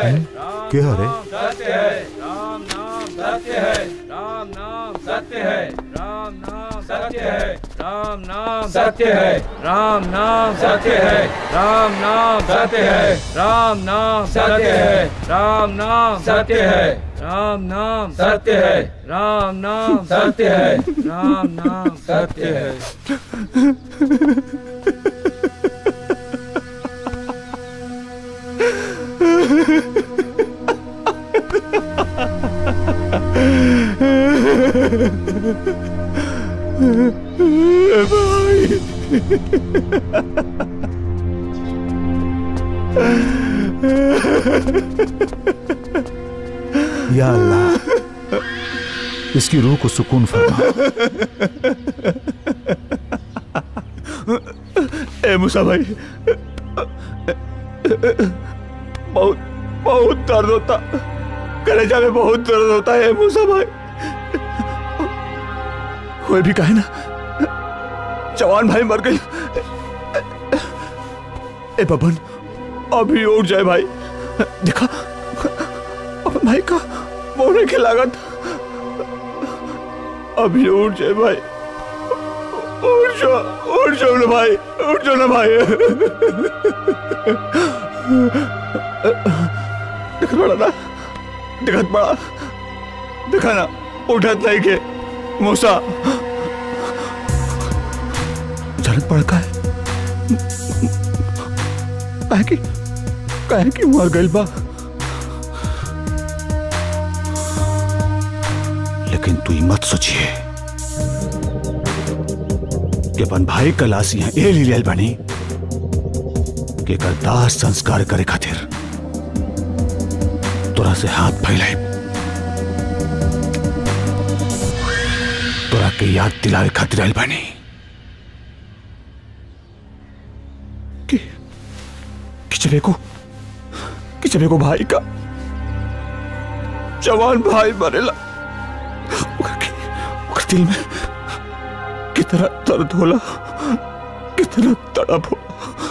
के हरे सत्य है राम नाम सत्य है राम नाम सत्य है राम नाम सत्य है राम नाम सत्य है राम नाम सत्य है राम नाम सत्य है राम नाम सत्य है राम नाम सत्य है राम नाम सत्य है राम नाम सत्य है राम नाम सत्य है या अल्लाह इसकी रूह को सुकून फरमा ए मूसा भाई बहुत बहुत दर्द होता कलेजा में बहुत दर्द होता है मूसा भाई कोई भी कहे ना जवान भाई मर गई ए बबन अभी उठ जाए भाई देखा अपन भाई का मोने की लागत अभी उठ जाए भाई उठ जाओ उठ जाओ ना भाई उठ जाओ ना भाई दिखत पड़ा ना दिखत पड़ा दिखा ना उठत नहीं के मूसा जरूरत पड़ का है काहे की काहे की मर गइल बा लेकिन तू ही मत सोचिए कि अपन भाई का लाश यहाँ ए लियल बनी कि एकर दाह संस्कार करे खातिर तोरा से हाथ फैलाए तोरा के याद दिलावे खातिर आइल बनी कि कि चले को कि चले को भाई का जवान भाई मरेला ओकर के- ओकर दिल में कितना दर्द होला कितना तड़प होला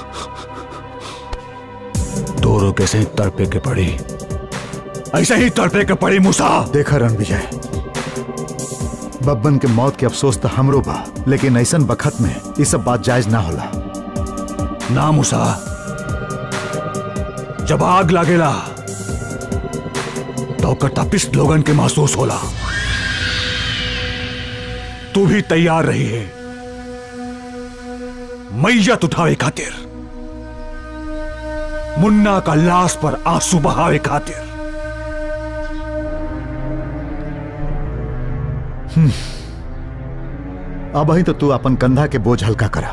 दोनों कैसे ही तड़पे के पड़ी ऐसे ही तड़पे के पड़ी मूसा देखा रण विजय बब्बन के मौत के अफसोस तो हमरो बा लेकिन ऐसन बखत में ये सब बात जायज ना होला ना मूसा जब आग लागेला तो ओकर तपिश लोगन के महसूस होला तू भी तैयार रही है मैयत उठावे खातिर मुन्ना का लाश पर आंसू बहावे खातिर अब ही तो तू अपन कंधा के बोझ हल्का करा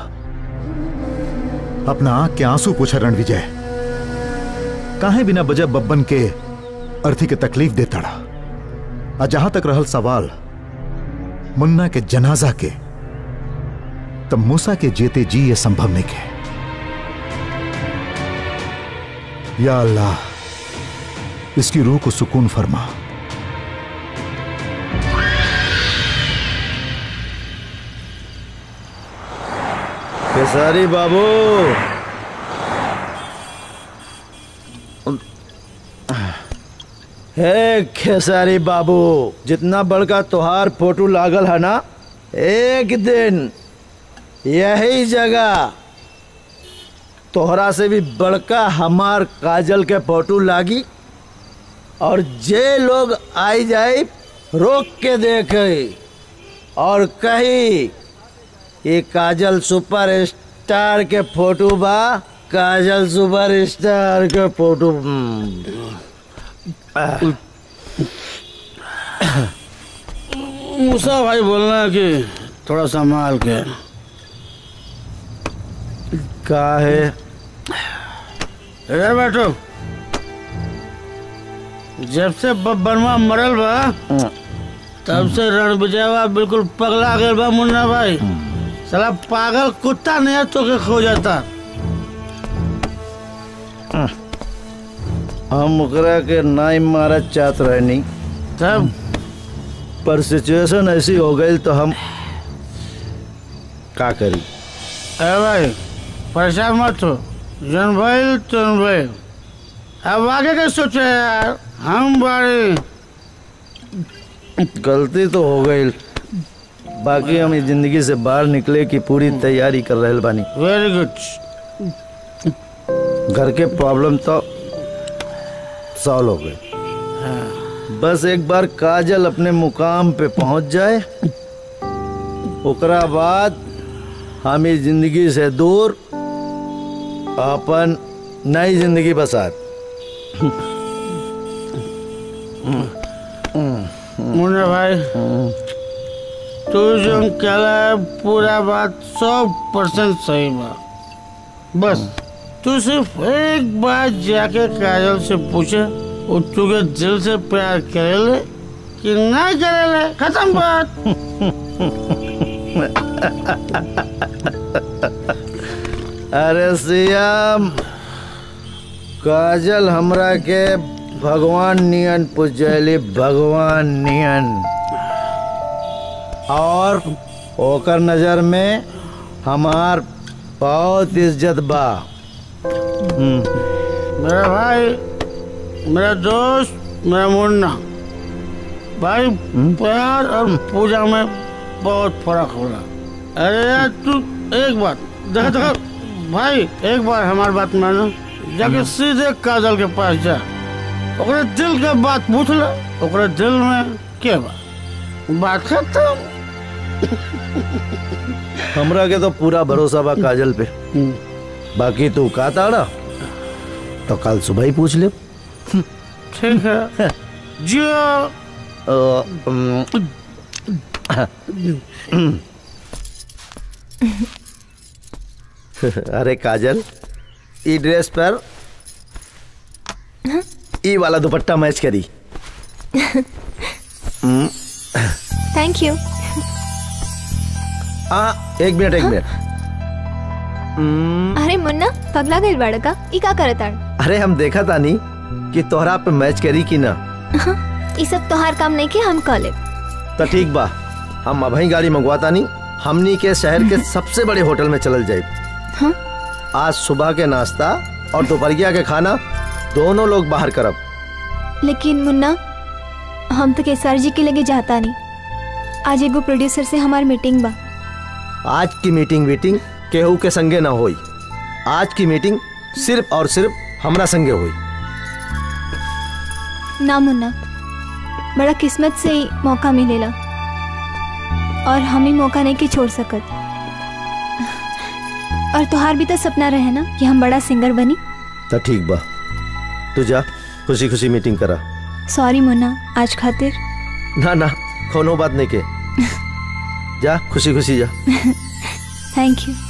अपना आंख के आंसू पूछा रण विजय काहे बिना वजह बब्बन के अर्थी के तकलीफ देता रहा और जहां तक रहल सवाल मुन्ना के जनाजा के तब मूसा के जेते जी ये संभव नहीं के या अल्लाह इसकी रूह को सुकून फरमा खेसारी बाबू हे खेसारी बाबू जितना बड़का तोहार फोटो लागल है ना एक दिन यही जगह तोहरा से भी बड़का हमार काजल के फोटो लागी और जे लोग आई जाए रोक के देखे और कही ये काजल सुपर स्टार के फोटो बा काजल सुपर स्टार के फोटो हम्म। मूसा भाई बोलना कि थोड़ा संभाल के का है इधर बैठो जब से बब्बनवा मरल बा तब से रण विजयवा बिल्कुल पगला गए बा मुन्ना भाई साला पागल कुत्ता नहीं तो के खो जाता हम ओकरा के नाई मारत चाहत रहनी तब पर सिचुएशन ऐसी हो गई तो हम का करी अरे भाई परेशान मत हो जन भाई तुम भाई अब आगे का सोचे यार हम बारे गलती तो हो गई बाकी हम इस जिंदगी से बाहर निकले की पूरी तैयारी कर रहे बानी वेरी गुड घर के प्रॉब्लम तो सॉल्व हो गए बस एक बार काजल अपने मुकाम पे पहुंच जाए ओकरा बाद हम इस जिंदगी से दूर अपन नई जिंदगी बसात मुन्ना भाई तू जो कहला है पूरा बात सौ परसेंट सही बा बस तू सिर्फ एक बार जाके काजल से पूछे वो तुझे दिल से प्यार करेले कि नहीं करेले खत्म बात अरे सियाम काजल हमरा के भगवान नियन पुजैली भगवान नियन और ओकर नजर में हमार बहुत इज्जत बा मेरा भाई मेरा दोस्त मेरा मुन्ना भाई प्यार और पूजा में बहुत फर्क होला अरे यार तू एक बात देखा देखा भाई एक बार हमारी बात मानो जाके सीधे काजल के पास जा ओकरे दिल के बात पूछ ले ओकरे दिल में के बा बात खत्म हमरा के तो पूरा भरोसा बा काजल पे बाकी तू का ताड़ा तो कल सुबह ही पूछ ले ठीक है जियो अ, अम, अरे काजल ई ड्रेस पर ई वाला दुपट्टा मैच करी थैंक यू हाँ एक मिनट एक मिनट अरे मुन्ना पगला गई बाड़ा का ई का करत आड़ अरे हम देखा तानी कि तोहरा पे मैच करी कि ना ई सब तोहार काम नहीं के हम कह ले तो ठीक बा हम अभी गाड़ी मंगवाता नहीं हमनी के शहर के सबसे बड़े होटल में चलल जाए हाँ? आज सुबह के नाश्ता और दोपहरिया के खाना दोनों लोग बाहर करब लेकिन मुन्ना हम तो केसर जी के लगे जाता नहीं आज एगो प्रोड्यूसर से हमार मीटिंग बा आज की मीटिंग वीटिंग केहू के संगे ना होई आज की मीटिंग सिर्फ और सिर्फ हमरा संगे हुई ना मुन्ना बड़ा किस्मत से ही मौका मिलेला और हम ही मौका नहीं के छोड़ सकत और तुहार भी तो सपना रहे ना कि हम बड़ा सिंगर बनी तो ठीक बा तू जा खुशी खुशी मीटिंग करा सॉरी मुन्ना आज खातिर ना ना कोनो बात नहीं के जा खुशी खुशी जा थैंक यू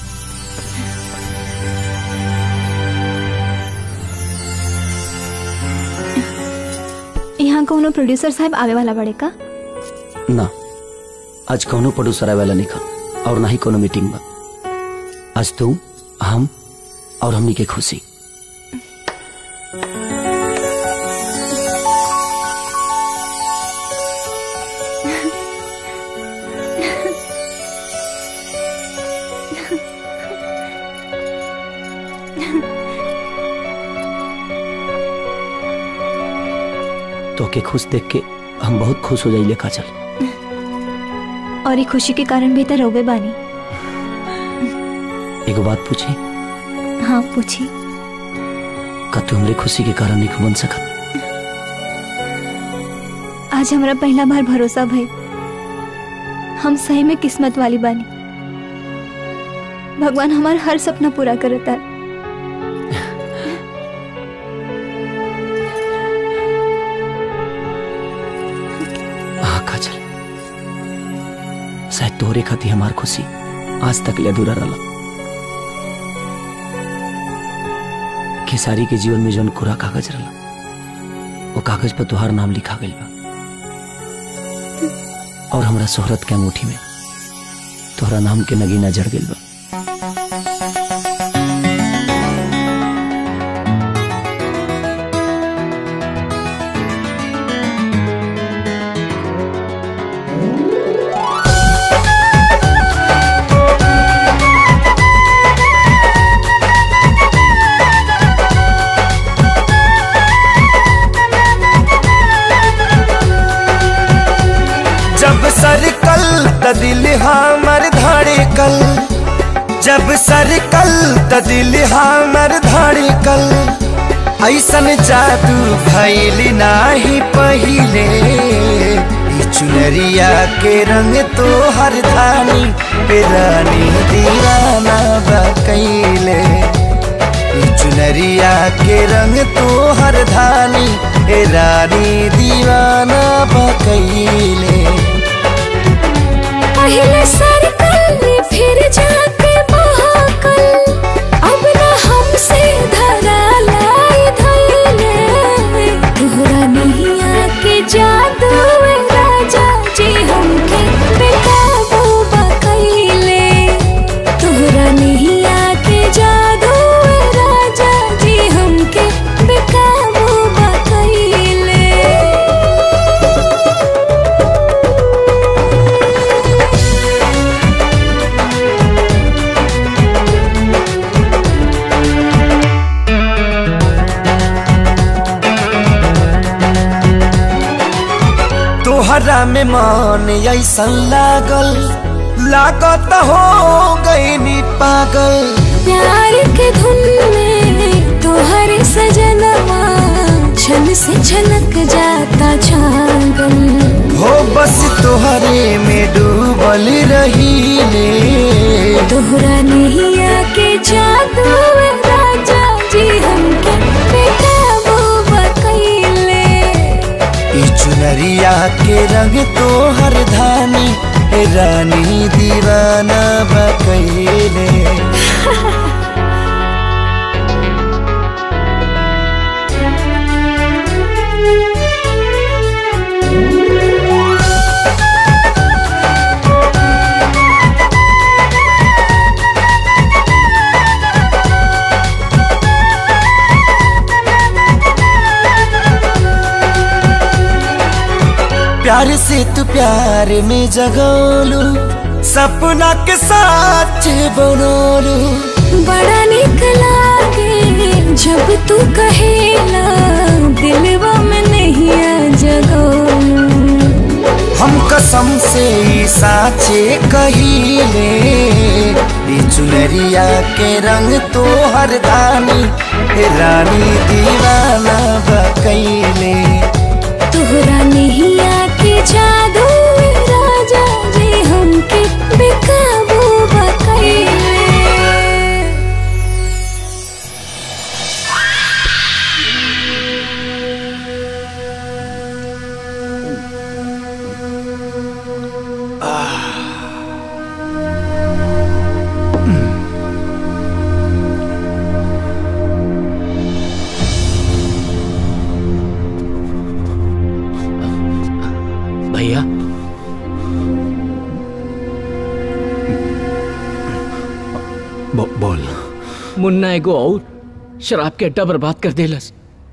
यहाँ कोनो प्रोड्यूसर साहब आवे वाला बड़े का ना आज कौनो प्रोड्यूसर आए वाला नहीं खा और ना ही कोनो मीटिंग बा आज तू हम और हमनी के खुशी तो के खुश देख के हम बहुत खुश हो जाइले काजल और ये खुशी के कारण भी तो रोवे बानी एगो बात पूछी हाँ पूछी का तू हमरे खुशी के कारण नहीं बन सकत आज हमारा पहला बार भरोसा भई हम सही में किस्मत वाली बानी भगवान हमार हर सपना पूरा करता है हाँ काजल शायद तोहरे खाती हमार खुशी आज तक ले अधूरा रहा खेसारी के जीवन में जौन कोरा कागज रहा वो कागज पर तुहार नाम लिखा गई बा और हमरा शोहरत के अंगूठी में तोहरा नाम के नगीना जड़ गई बा Thank सरकल त दिल हमर धड़कल ऐसन जादू भैल नाही पहिले ई चुनरिया के रंग तो हर धानी पे रानी दीवाना बकैले ई चुनरिया के रंग तो हर धानी पे रानी दीवाना बकैले पहले सरकल फिर जाके महाकल अब न हमसे धरा लाई धैले तोहरा नहीं आके जादू में राजा जी हमके बेकाबू बकैले तोहरा नहीं आके जादू में राजा जी हमके बेकाबू बकैले तोहरा में मन ऐसन लागल लागत हो गई पागल प्यार के धुन में तोहर सजनवा छन से छलक जाता छागल हो बस तोहरे में डूबल रहीले तोहरा नहीं आके जादू में राजा जी हमके बेकाबू बकैले ई चुनरिया के रंग तोहर धानी हे रानी दीवाना बकैले प्यार से तू प्यार में जगोलू सपना के साथ बनोलू बड़ा निक लागे जब तू कहेला दिलवा में नहीं आ जगो हम कसम से ई साचे कहिले ई चुनरिया के रंग तो हर दानी हे रानी दीवाना बकैले तोहरा नहीं आके जादू में राजा जी हमके बेकाबू बकैले भैया बो, बोल मुन्ना एगो और शराब के अड्डा बर्बाद कर देलस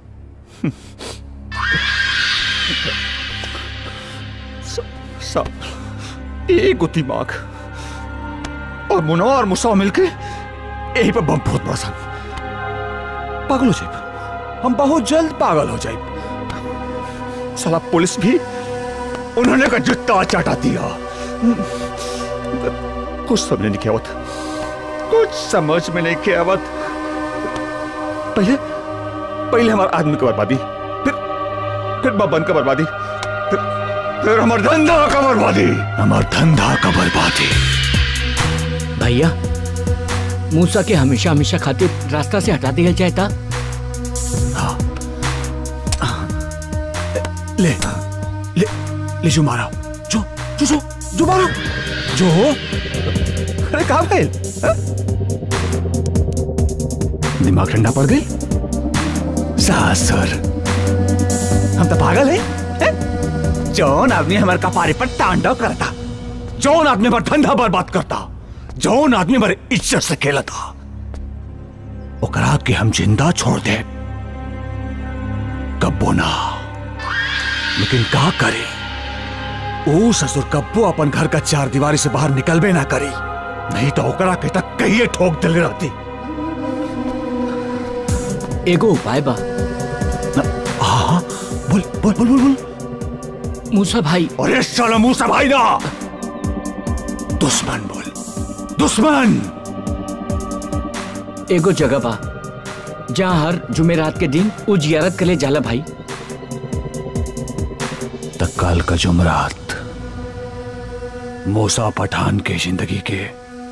सब एक दिमाग और मुनो और मुसा मिलके यही पे बम बहुत पसंद पागल हो जाए हम बहुत जल्द पागल हो जाए साला पुलिस भी उन्होंने का जूता चाटा दिया कुछ समझ नहीं क्या आवत कुछ समझ में नहीं क्या आवत पहले पहले हमारे आदमी की बर्बादी फिर फिर बबन का बर्बादी फिर फिर हमार धंधा का बर्बादी हमार धंधा का बर्बादी भैया मूसा के हमेशा हमेशा खातिर रास्ता से हटा दिया जाए था ले ले ले जो मारा जो जो जो जो मारो जो अरे कहा भाई दिमाग ठंडा पड़ गई सासर हम तो पागल है, हैं? जौन आदमी हमारे कपारे पर तांडव करता जौन आदमी हमारा धंधा बर्बाद करता जौन आदमी हमारे इज्जत से खेलता ओकरा के हम जिंदा छोड़ दे कब्बो ना लेकिन का करे ओ ससुर कब्बो अपन घर का चार दीवारी से बाहर निकलबे ना करी नहीं तो ओकरा के तक कहिए ठोक दिले रहती एगो उपाय बा हाँ बोल बोल बोल बोल बोल मूसा भाई अरे साला मूसा भाई ना दुश्मन बोल दुश्मन एगो जगह बा जहाँ हर जुमेरात के दिन उ जियारत करे जाला भाई तत्काल का जुमरात मूसा पठान के जिंदगी के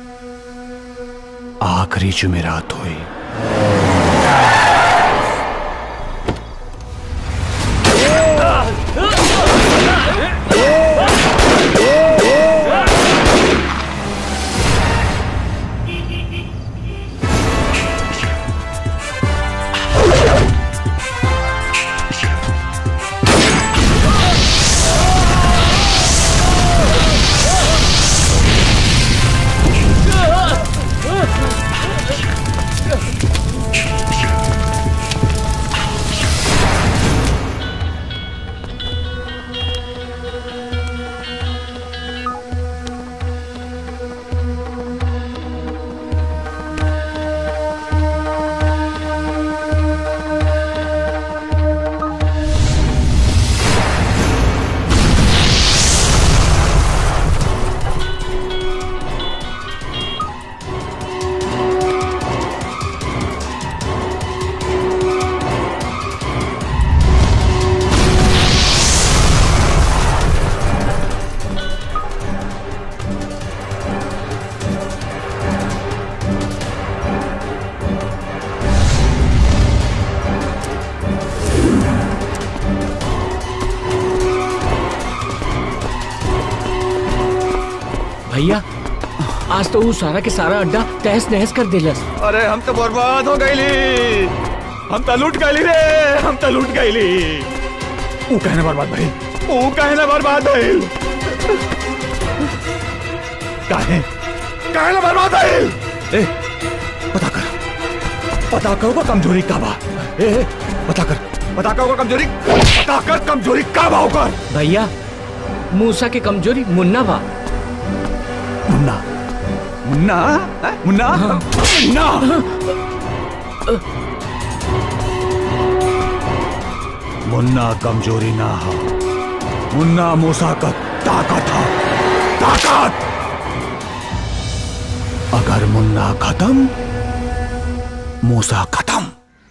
आखिरी जुमेरात हुई भैया आज तो वो सारा के सारा अड्डा तहस नहस कर दिलस अरे हम तो बर्बाद हो गईली हम तो लूट गईली रे हम तो लूट गईली ऊ कहने बर्बाद भाई ऊ कहने बर्बाद भइल काहे काहे ना बर्बाद भइल ए पता कर पता कर वो कमजोरी का बा ए ए, पता कर पता कर वो कमजोरी पता कर कमजोरी का बा ओकर भैया मूसा के कमजोरी मुन्ना बा मुन्ना मुन्ना हैं? मुन्ना मुन्ना मुन्ना कमजोरी ना हो मुन्ना मूसा का ताकत हो ताकत अगर मुन्ना खत्म मूसा खत्म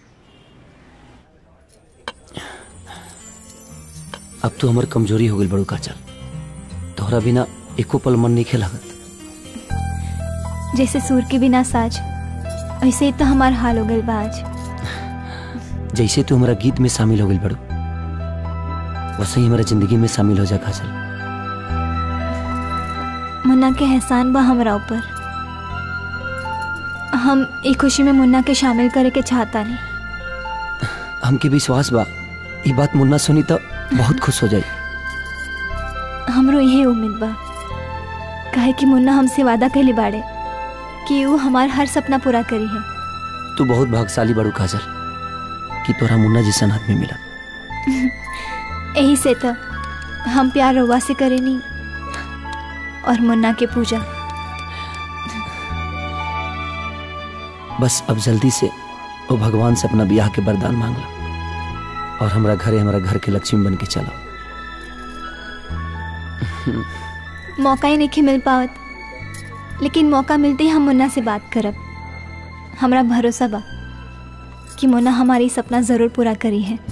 अब तो हमार कमजोरी हो गई बड़ू काचल तोहरा बिना एको पल मन नहीं खेलागत जैसे सूर के बिना साज ऐसे ही तो हमार हाल हो गइल बा आज जैसे तू हमारा गीत में शामिल हो गई बड़ू वैसे ही हमारा जिंदगी में शामिल हो जा काजल मुन्ना के एहसान बा हमरा ऊपर हम एक खुशी में मुन्ना के शामिल करे के चाहता नहीं हमके विश्वास बा ये बात मुन्ना सुनी तो बहुत खुश हो जाई हमरो यही उम्मीद बा काहे कि मुन्ना हमसे वादा कैले बाड़े कि वो हमार हर सपना पूरा करी है तू बहुत भाग्यशाली बड़ू काजल कि तोरा मुन्ना जैसन आदमी मिला यही से तो हम प्यार रउआ से करेनी और मुन्ना के पूजा बस अब जल्दी से वो भगवान से अपना ब्याह के वरदान मांग लो और हमरा घरे हमारा घर के लक्ष्मी बन के चलो मौका ही नहीं मिल पावत लेकिन मौका मिलते ही हम मुन्ना से बात करब हमरा भरोसा बा कि मुन्ना हमारी सपना ज़रूर पूरा करी है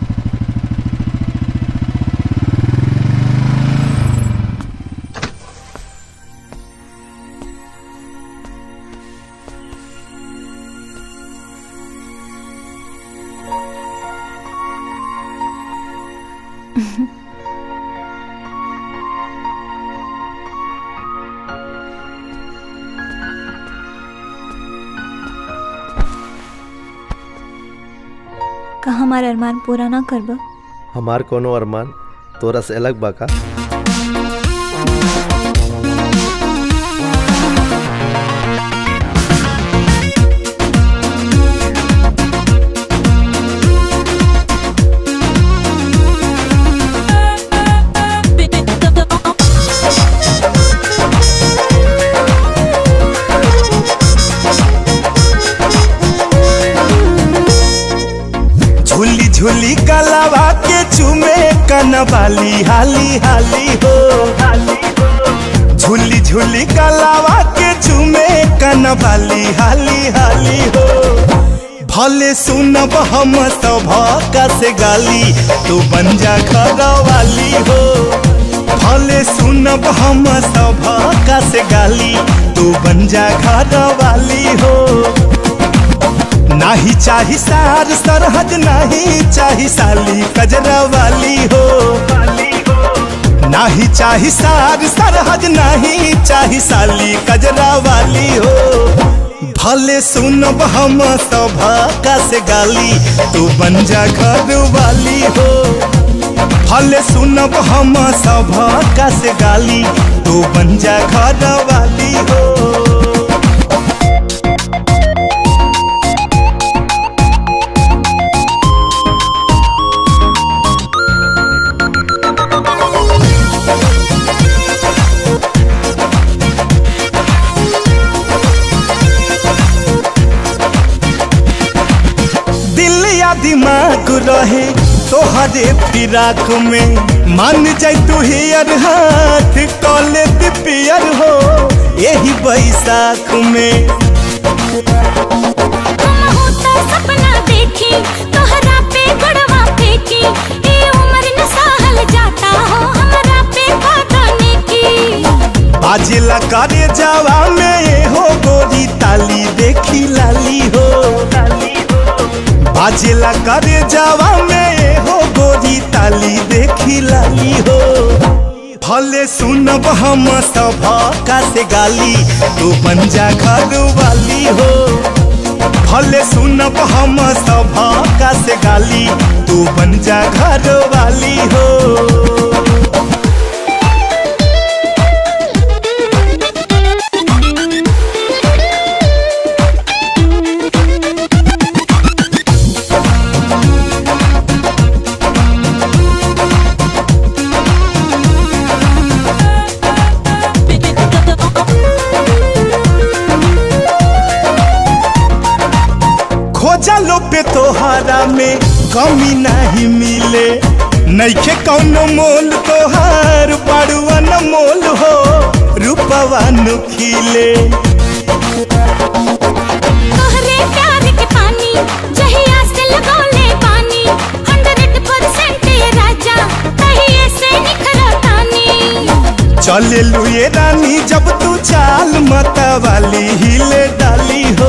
का हमार अरमान पूरा ना करब हमार कोनो अरमान तोरा से अलग बा का झूली झूली कलावा के चुमे कनवाली हाली हाली हो झूली झूली गलावा के चूमे कनवाली हाली हाली हो भले सुनब हम सब का से गाली तू बन जा घर वाली हो भले सुनब हम सब का से गाली तू बन जा घर वाली हो नाही चाही सार सरहद नाही चाही साली कजरा वाली हो नाही चाही सार सरहद नाही चाही साली कजरा वाली हो भले सुनब हम सब का से गाली तू बन जा घर वाली हो भले सुनब हम सब का से गाली तू बन जा घर वाली हो दिल या दिमाग रहे तोहरे फिराक में मान जाय तू हियर हाथ कॉले पियर हो यही बैसाख में होता सपना देखी तोहरा पे गड़वा फेंकी ए उम्र न सहल जाता हो हमरा पे काटने की बाजिला करे जावा में ये हो गोरी ताली देखी लाली हो बाजिला करे जावा में ये हो गोरी ताली देखी लाली हो भले सुनब हम सब का से गाली तू बन जा घर वाली हो भले सुनब हम सब का से गाली तू बन जा घर वाली हो खोजलो पे तोहरा में कमी नहीं मिले नैखे कौनो मोल तोहार बड़ुआ न मोल हो रूपवा नुखिले तोहरे प्यार के पानी जहिया से लगौले पानी 100% ये राजा तहिए से निखरतानी चले लुए रानी जब तू चाल मता वाली हिले डाली हो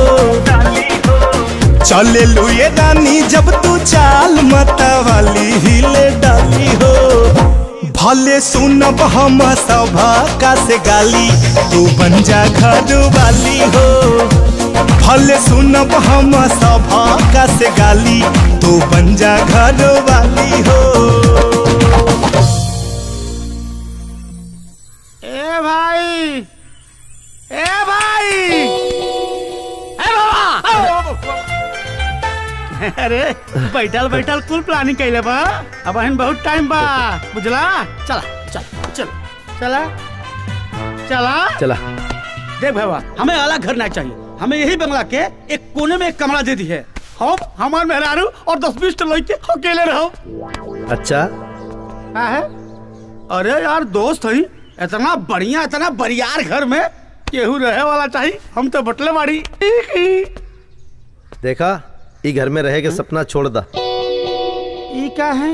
चले लुए रानी जब तू चाल मता वाली हिले डाली हो भले सुनब हम सब का से गाली तू बन जा घर वाली हो भले सुनब हम सब का से गाली तू बन जा घर वाली हो ए भाई ए भाई ए बाबा अरे बैठल बैठल कुल प्लानिंग कैले बा अब हन बहुत टाइम बा बुझला चला चल चल चला चला चला देख बाबा हमें अलग घर ना चाहिए हमें यही बंगला के एक कोने में एक कमरा दे दी है हम हमार मेहरारू और दस बीस लड़के अकेले रहो अच्छा का है अरे यार दोस्त हई इतना बढ़िया इतना बरियार घर में केहू रहे वाला चाहिए हम तो बटले बाड़ी देखा ई घर में रहे के सपना छोड़ दा ई का है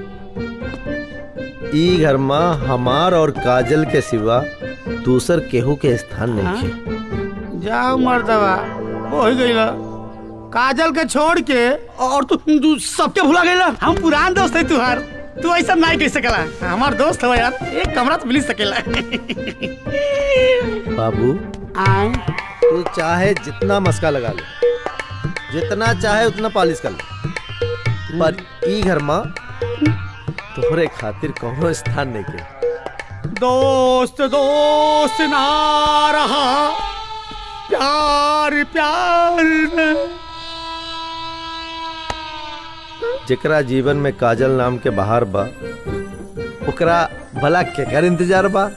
ई घर में हमार और काजल के सिवा दूसर केहू के स्थान नहीं है जाओ मर्दवा हो ही गईला काजल के छोड़ के और तू तू सबके भुला गईला हम पुरान दोस्त है तुहार तू ऐसा नहीं कह सकेला हमार दोस्त हो यार एक कमरा तो मिल सकेला बाबू आए तू चाहे जितना मस्का लगा ले जितना चाहे उतना पालिश कर ले पर ई घर में तोहरे खातिर कोनो स्थान नहीं के दोस्त दोस्त ना रहा प्यार प्यार न जेकरा जीवन में काजल नाम के बाहर बा ओकरा भला केकर इंतजार बा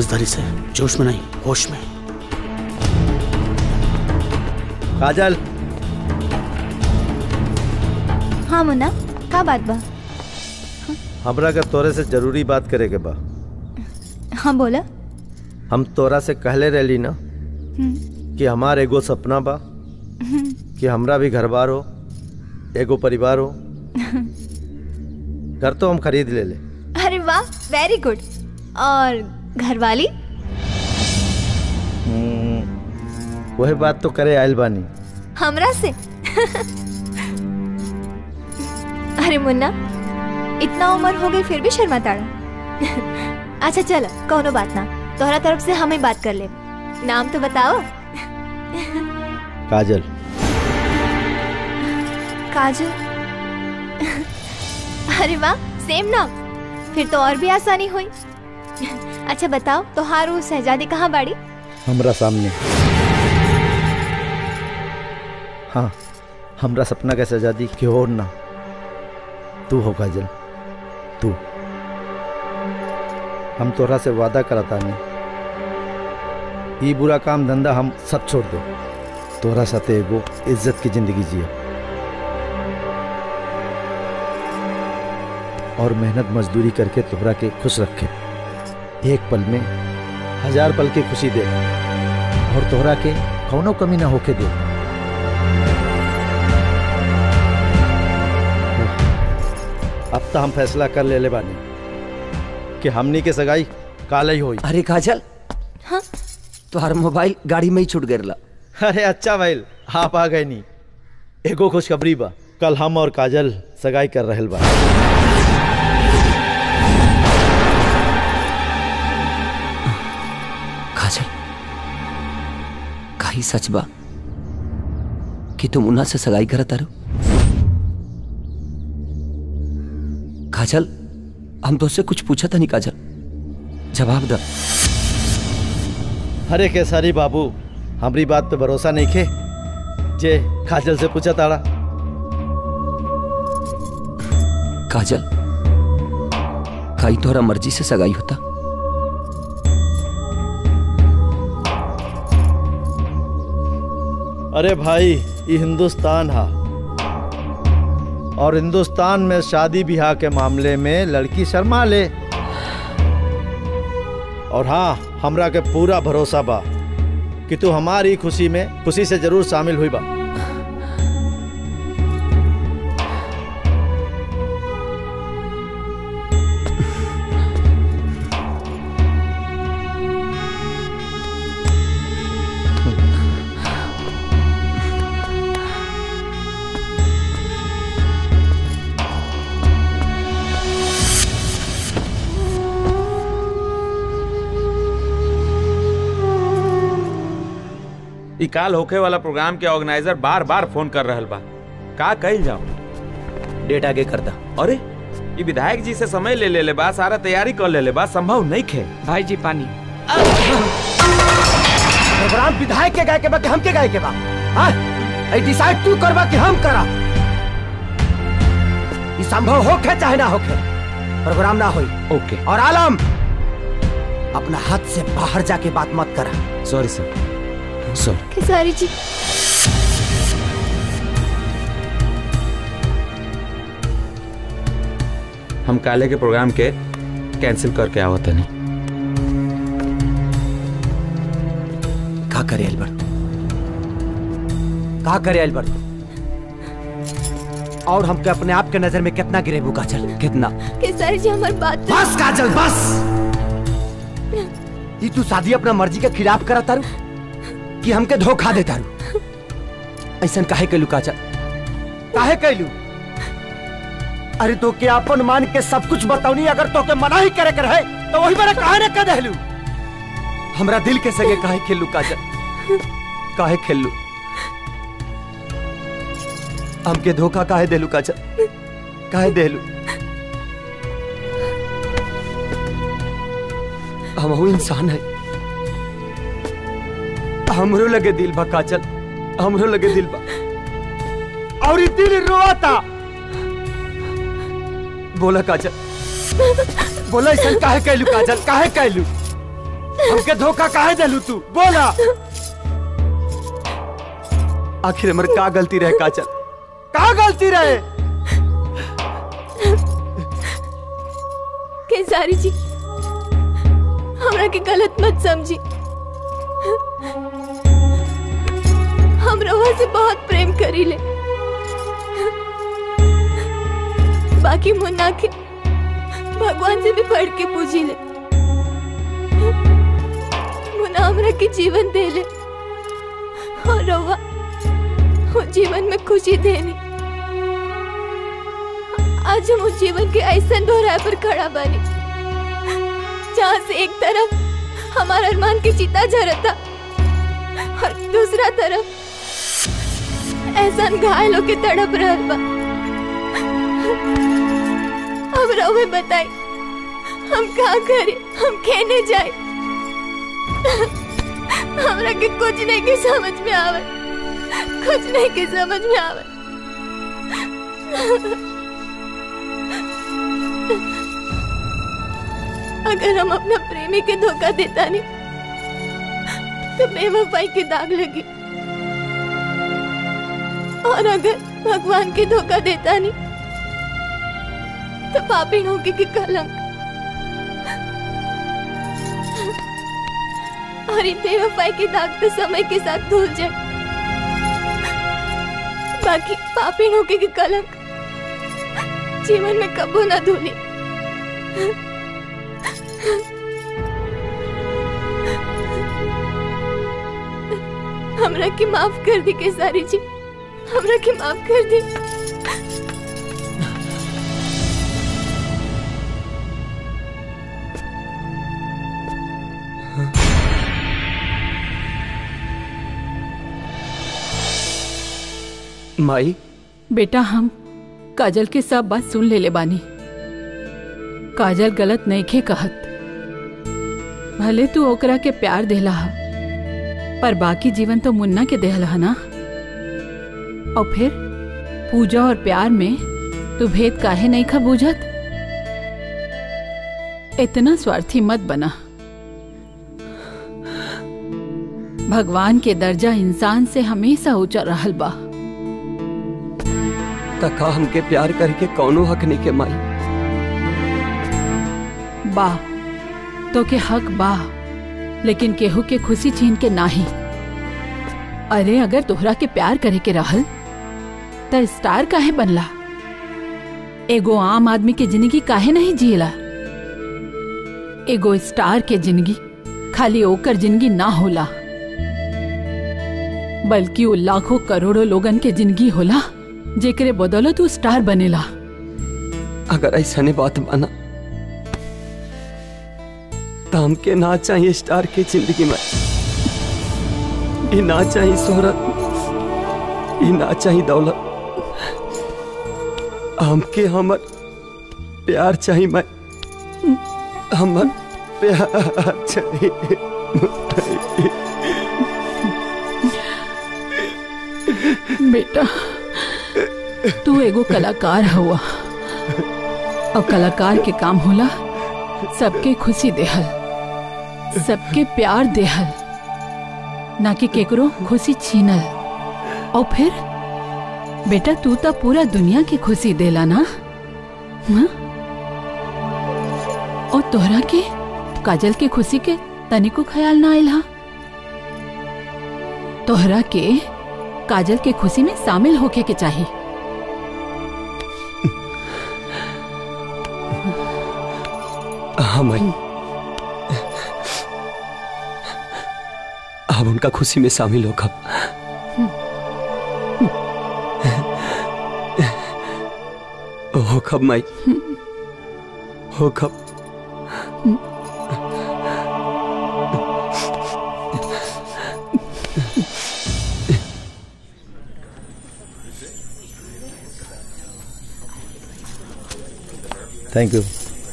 समझदारी से जोश में नहीं होश में काजल हाँ मुन्ना का बात बा हमरा के तोरे से जरूरी बात करे के बा हाँ बोला हम तोरा से कहले रहली ना हम्म, कि हमार एगो सपना बा हम्म, कि हमरा भी घर बार हो एगो परिवार हो घर तो हम खरीद ले ले अरे वाह वेरी गुड और घरवाली वही बात तो करे आयल बानी हमरा से अरे मुन्ना इतना उम्र हो गई फिर भी शर्मा ताड़ा अच्छा चलो कौनो बात ना तोहरा तरफ से हमें बात कर ले नाम तो बताओ काजल काजल अरे वाह सेम नाम फिर तो और भी आसानी हुई अच्छा बताओ तोहार वो शहजादी कहाँ बाड़ी हमरा सामने हाँ हमरा सपना का सजादी के और ना तू हो काजल तू हम तोरा से वादा करता नहीं ई बुरा काम धंधा हम सब छोड़ दो तोरा साथे एगो इज्जत की जिंदगी जियो और मेहनत मजदूरी करके तोहरा के खुश रखे एक पल में हजार पल की खुशी दे और तोहरा के कौनो कमी ना होके दे अब तो हम फैसला कर ले ले बानी कि हमनी के सगाई काल ही होई अरे काजल हाँ तोहर मोबाइल गाड़ी में ही छूट गया अरे अच्छा भाई आप आ गए नी एगो खुशखबरी बा कल हम और काजल सगाई कर रहल बा काजल काही सच बा कि तुम उन्हा से सगाई करत तारो काजल हम तो कुछ पूछा था नहीं काजल जवाब द अरे केसारी बाबू हमारी बात पे भरोसा नहीं खे जे काजल से पूछा ताड़ा काजल काई तोहरा मर्जी से सगाई होता अरे भाई ये हिंदुस्तान हा और हिंदुस्तान में शादी ब्याह के मामले में लड़की शर्मा ले और हाँ हमरा के पूरा भरोसा बा कि तू हमारी खुशी में खुशी से जरूर शामिल हुई बा ई काल होखे वाला प्रोग्राम के ऑर्गेनाइजर बार बार फोन कर रहल बा का कही जाओ डेट आगे करता अरे ई विधायक जी से समय ले ले ले बा सारा तैयारी कर ले ले बा संभव नहीं खे भाई जी पानी प्रोग्राम विधायक के गाय के बा कि हम के गाय के बा हाँ ऐ डिसाइड तू करबा कि हम करा ई संभव होखे चाहे ना होखे प्रोग्राम ना होई ओके और आलम अपना हाथ से बाहर जाके बात मत करा सॉरी सर सॉरी खेसारी जी हम काले के प्रोग्राम के कैंसिल करके आवत नहीं का करे अल्बर्ट का करे अल्बर्ट और हमके अपने आप के नजर में कितना गिरेबू काजल कितना खेसारी जी हमारी बात बस काजल बस ये तू शादी अपना मर्जी के खिलाफ करा तारू कि हमके धोखा दे तारू ऐसा काहे कैलू काजल काहे कैलू अरे तो के अपन मान के सब कुछ बताऊनी अगर तो के मना ही करे के रहे तो वही मेरा काहे ने कह देलू हमरा दिल के सगे काहे खेलू काजल काहे खेलू हमके धोखा काहे देलू काजल काहे देलू हम इंसान है हमरो लगे दिल बा काजल हमरो लगे दिल बा और ई दिल रोता बोला काजल बोला ऐसा काहे कहलू काजल काहे कहलू हमके धोखा काहे देलू तू बोला आखिर हमर का गलती रहे काजल का गलती रहे केसारी जी हमरा के गलत मत समझी हम रवा से बहुत प्रेम करीले बाकी मुन्ना के भगवान से भी बढ़ के पूजी ले मुन्ना हमरा के जीवन दे ले और रवा वो जीवन में खुशी देनी आज हम उस जीवन के ऐसा दोहराए पर खड़ा बने जहाँ से एक तरफ हमारा अरमान की चिता झरता और दूसरा तरफ ऐसा घायल होके तड़प रहल बा अब रहुए बताई हम कहाँ करे हम कहने जाए हमरा के कुछ नहीं के समझ में आवे कुछ नहीं के समझ में आवे अगर हम अपना प्रेमी के धोखा देता नहीं तो बेवफाई के दाग लगी और अगर भगवान के धोखा देता नहीं तो पापी होगी की कलंक और इन बेवफाई के दाग तो समय के साथ धुल जाए बाकी पापी होगी की कलंक जीवन में कबू ना धुली हमरा के माफ कर दी केसारी जी हमरा के माफ कर दी माई बेटा हम काजल के सब बात सुन ले ले बानी काजल गलत नहीं खे कहत भले तू ओकरा के प्यार देला हा पर बाकी जीवन तो मुन्ना के देहल हा ना और फिर पूजा और प्यार में तू भेद काहे नहीं खा बूझत इतना स्वार्थी मत बना भगवान के दर्जा इंसान से हमेशा ऊंचा रहल बा तका हमके प्यार करके कौनो हक नहीं के माई बा तो के हक बा लेकिन केहू के खुशी छीन के नाही अरे अगर तोहरा के प्यार करे के रहल त स्टार काहे बनला एगो आम आदमी के जिंदगी काहे नहीं जियला एगो स्टार के जिंदगी खाली ओकर जिंदगी ना होला बल्कि वो लाखों करोड़ों लोगन के जिंदगी होला जेकरे बदौलत तू स्टार बनेला अगर ऐसा नहीं बात माना तो हमके ना चाहिए स्टार के जिंदगी में ये ना चाहिए शोहरत ये ना चाहिए दौलत हमके हमर प्यार चाहिए मैं हमर प्यार चाहिए बेटा तू एगो कलाकार हुआ और कलाकार के काम होला सबके खुशी देहल सबके प्यार देहल ना कि केकरो खुशी छीनल और फिर बेटा तू तो पूरा दुनिया की खुशी देला ना हाँ? और तोहरा के काजल के खुशी के तनिको ख्याल ना आयल हा तोहरा के काजल के खुशी में शामिल होके के चाहिए हाँ माई आप उनका खुशी में शामिल हो कब हो कब माई हो कब थैंक यू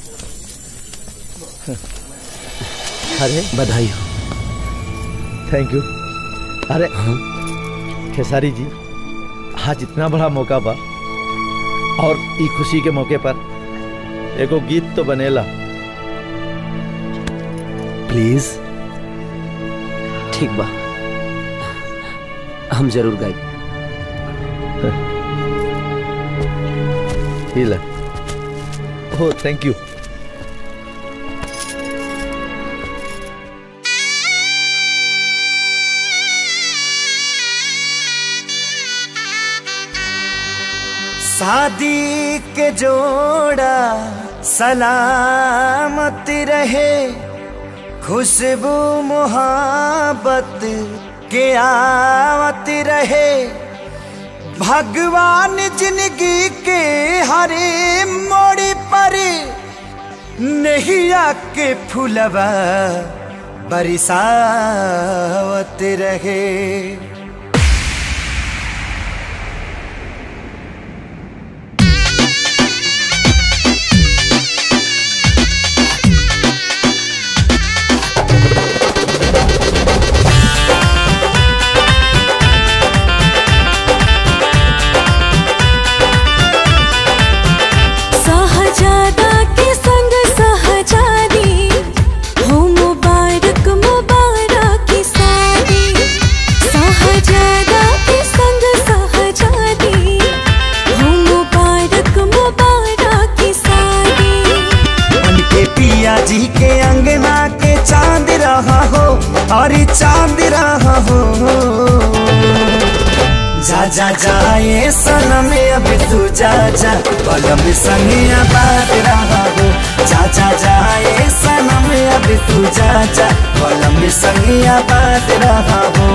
अरे बधाई हो थैंक यू अरे खेसारी जी आज इतना बड़ा मौका बा और ई खुशी के मौके पर एगो गीत तो बनेला प्लीज ठीक बा हम जरूर गाए ये ले हो थैंक यू शादी के जोड़ा सलामत रहे खुशबू मोहब्बत के आवत रहे भगवान जिंदगी के हरे मोड़ पर नैया के फुलवा बरसावत रहे सहजादा के संग सहजादी हो मुबारक मुबारक की शादी सहजादा के संग सहजादी हो मुबारक मुबारक की शादी उनके पिया जी के अंगना के चांद रहा हो और चांद रहा हो जा जा जा ये सनम अब तू जा जा बलम संगिया बात रहा हो जा जा जा ये सनम अब तू जा जा बलम संगिया बात रहा हो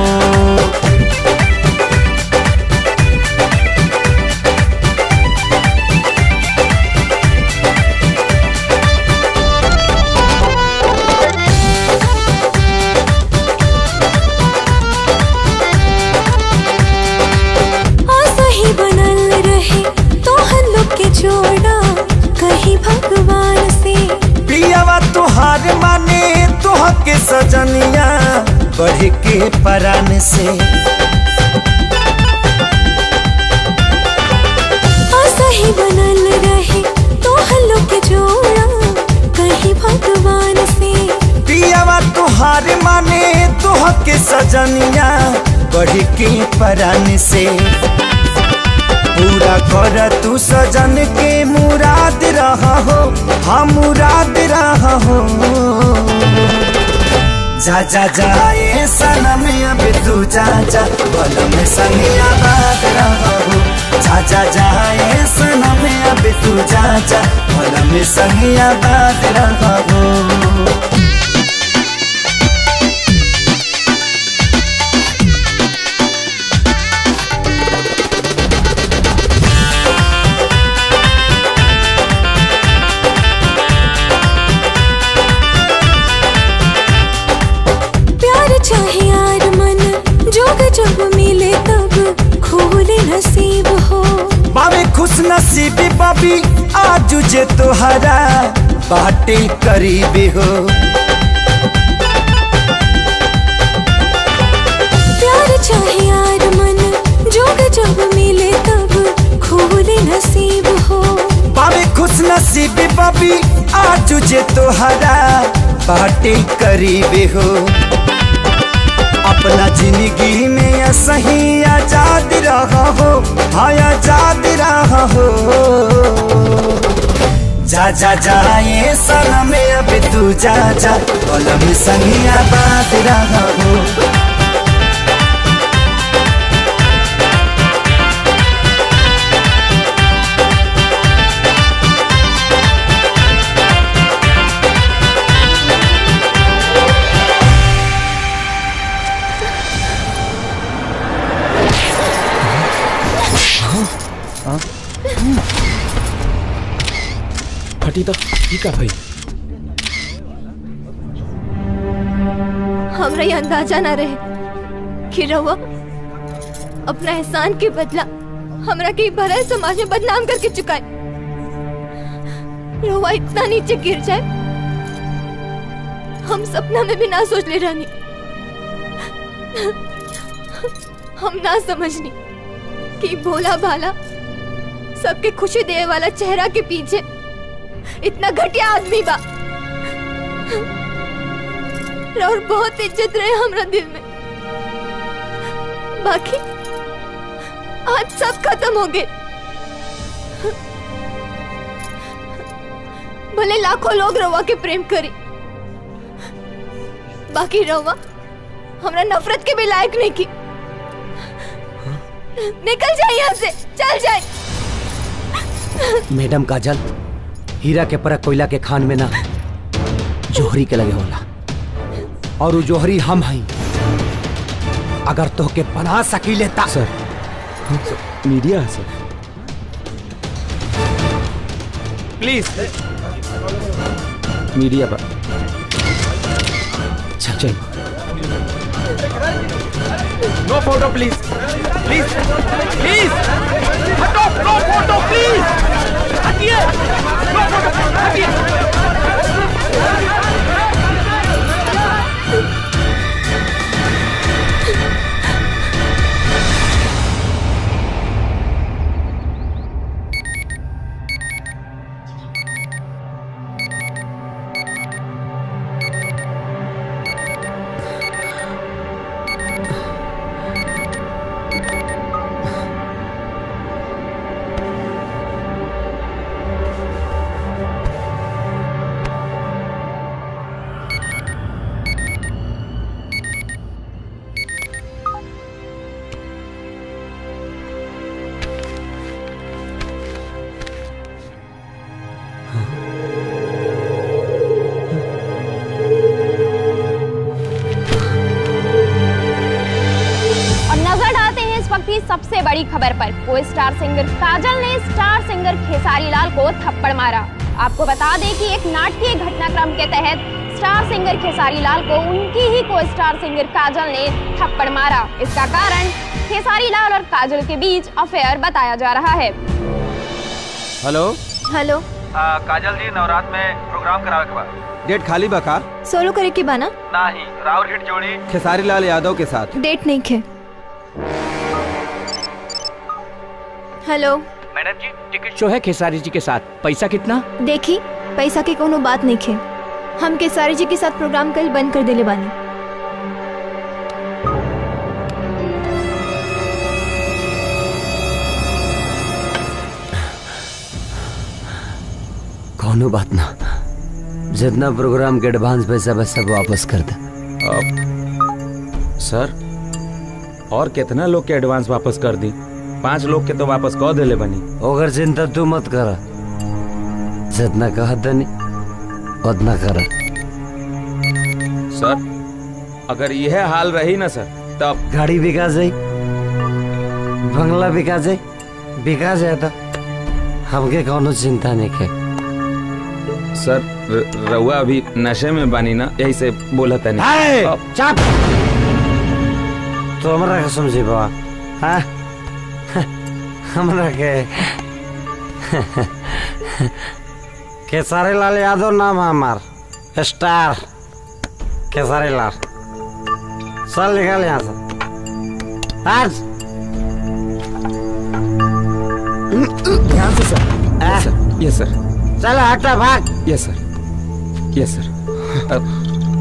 आशा ही बनल रहे तो हम लोग के जोड़ा कहीं भगवान से पियावा तुहार माने तुह के सजनिया बढ़ के परान से आशा ही बनल रहे तो हम लोग के जोड़ा कहीं भगवान से पियावा तुहार माने तुह के सजनिया बढ़ के परान से पूरा कर तू सजन के मुराद रहा हो हम मुराद रहा हो जा जा जा ये सनम अब तू जा जा बलम संगिया बात रहा हो जा जा जा ये सनम अब तू जा जा बलम संगिया बात रहा हो प्यार चाहे यार मन जोग जब मिले तब खोले नसीब हो बाबे खुश नसीबी बाबी आज जे तोहरा बाटे करीबी हो प्यार चाहे यार मन जोग जब मिले तब खोले नसीब हो बाबे खुश नसीबी बाबी आज जे तोहरा बाटे करीबी हो अपना जिंदगी में सही आजाद रहा हो हाँ आजाद रहा हो जा जा जा ये सनम अब तू जा जा कलम संगिया बात रहा हो फटी तो ठीक है भाई हमरा ये अंदाजा ना रहे कि रहुआ अपना एहसान के बदला हमरा के भरल समाज में बदनाम करके चुकाए रहुआ इतना नीचे गिर जाए हम सपना में भी ना सोच ले रहनी हम ना समझनी कि भोला भाला सबके खुशी देने वाला चेहरा के पीछे इतना घटिया आदमी बा और बहुत इज्जत रहे हमरा दिल में बाकी आज सब खत्म हो गए भले लाखों लोग रवा के प्रेम करी बाकी रवा हमरा नफरत के भी लायक नहीं की निकल जाए यहाँ से चल जाए मैडम काजल हीरा के परख कोयला के खान में ना जोहरी के लगे होला और वो जोहरी हम हई अगर तो के बना सकी लेता sir media sir please media पर चल चल no photo please please please हटो नो फोटो प्लीज हटिए नो फोटो हटिए और नजर डालते हैं इस वक्त की सबसे बड़ी खबर पर को स्टार सिंगर काजल ने स्टार सिंगर खेसारी लाल को थप्पड़ मारा आपको बता दें कि एक नाटकीय घटनाक्रम के तहत स्टार सिंगर खेसारी लाल को उनकी ही को स्टार सिंगर काजल ने थप्पड़ मारा इसका कारण खेसारी लाल और काजल के बीच अफेयर बताया जा रहा है हेलो हेलो काजल जी नवरात में प्रोग्राम करावे के बाद डेट खाली बका सोलो करे की बाना नहीं राउर हिट जोड़ी खेसारी लाल यादव के साथ डेट नहीं खे hello madam ji ticket show है खेसारी जी के साथ पैसा कितना देखी पैसा की कोनो बात नहीं खे हम केसारी जी के साथ प्रोग्राम कल बंद कर देले बानी कोनो बात ना जितना प्रोग्राम के एडवांस पैसा बस सब वापस कर दे सर और कितना लोग के एडवांस वापस कर दी पांच लोग के तो वापस कह देले बनी ओकर चिंता तू मत कर जितना कह दनी उतना कर सर अगर यह हाल रही ना सर तब गाड़ी बिका जाई बंगला बिका जाई बिका जाए तो हमके कोनो चिंता नहीं के सर र- रउआ अभी नशे में बानी ना यही से बोला था हाय, नहीं चुप तो हमरा के समझी बाबा हाँ हमरा के केसारी लाल यादव नाम है हमार स्टार केसारी लाल चल निकल यहाँ से आज ध्यान से सर यस सर यस सर चल हटा भाग यस सर यस सर अब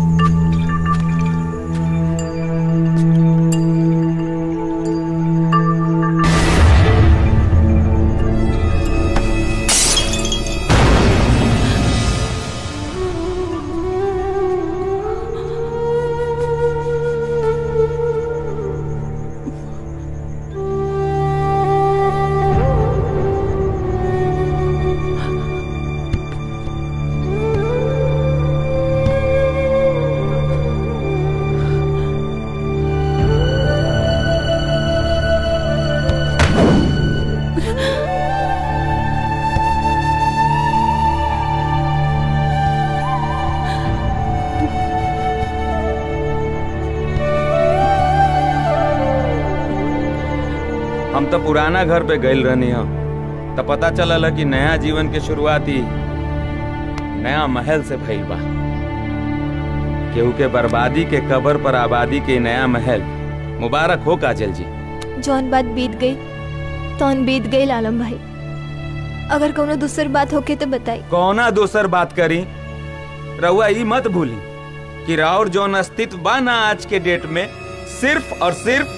हम तो पुराना घर पे गइल रहनी हम तो पता चलल कि नया जीवन के शुरुआती नया महल से भइल बा केहू के बर्बादी के कबर पर आबादी के नया महल मुबारक हो काजल जी जौन बात बीत गई तौन बीत गई आलम भाई अगर कोनो दूसर बात होके तो बताई कौना दोसर बात करी रउआ ई मत भूली कि राउर जौन अस्तित्व बा ना आज के डेट में सिर्फ और सिर्फ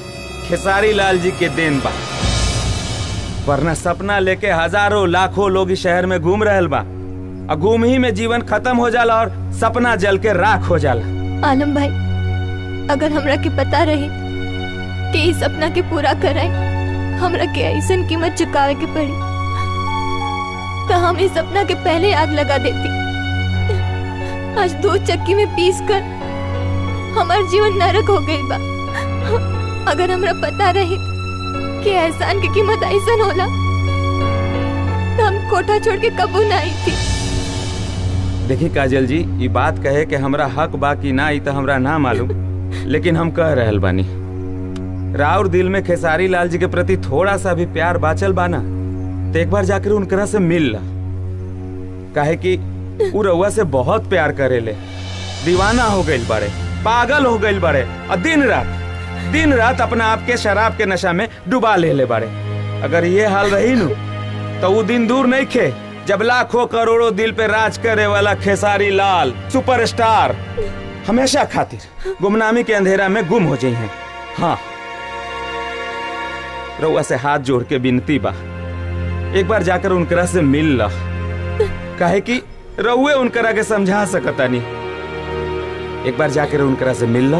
खेसारी लाल जी के देन बा वरना सपना लेके हजारों लाखों लोग इस शहर में घूम रहल बा और घूम ही में जीवन खत्म हो जाला और सपना जल के राख हो जाला आलम भाई अगर हमरा के पता रहे कि इस सपना के पूरा कराए हमरा के ऐसन कीमत चुकावे के पड़ी तो हम इस सपना के पहले आग लगा देती आज दो चक्की में पीस कर हमार जीवन नरक हो गई बा अगर हमरा पता रहे कि एहसान की कीमत ऐसन होला तो हम कोठा छोड़ के कबू ना आई थी देखिए काजल जी ये बात कहे कि हमरा हक बा कि ना ई तो हमरा ना मालूम लेकिन हम कह रहल बानी राउर दिल में खेसारी लाल जी के प्रति थोड़ा सा भी प्यार बाचल बाना तो एक बार जाकर उनकरा से मिल ला काहे कि उ रउआ से बहुत प्यार करेले दीवाना हो गइल बड़े पागल हो गइल बड़े और दिन रात दिन रात अपना आप के शराब के नशा में डुबा ले ले बड़े अगर ये हाल रही नु तो वो दिन दूर नहीं खे जब लाखों करोड़ों दिल पे राज करे वाला खेसारी लाल सुपरस्टार हमेशा खातिर गुमनामी के अंधेरा में गुम हो जाई हैं हाँ रउआ से हाथ जोड़ के विनती बा एक बार जाकर उनकरा से मिल ला काहे कि रउए उनकरा के समझा सकता नहीं एक बार जाकर उनकरा से मिल ला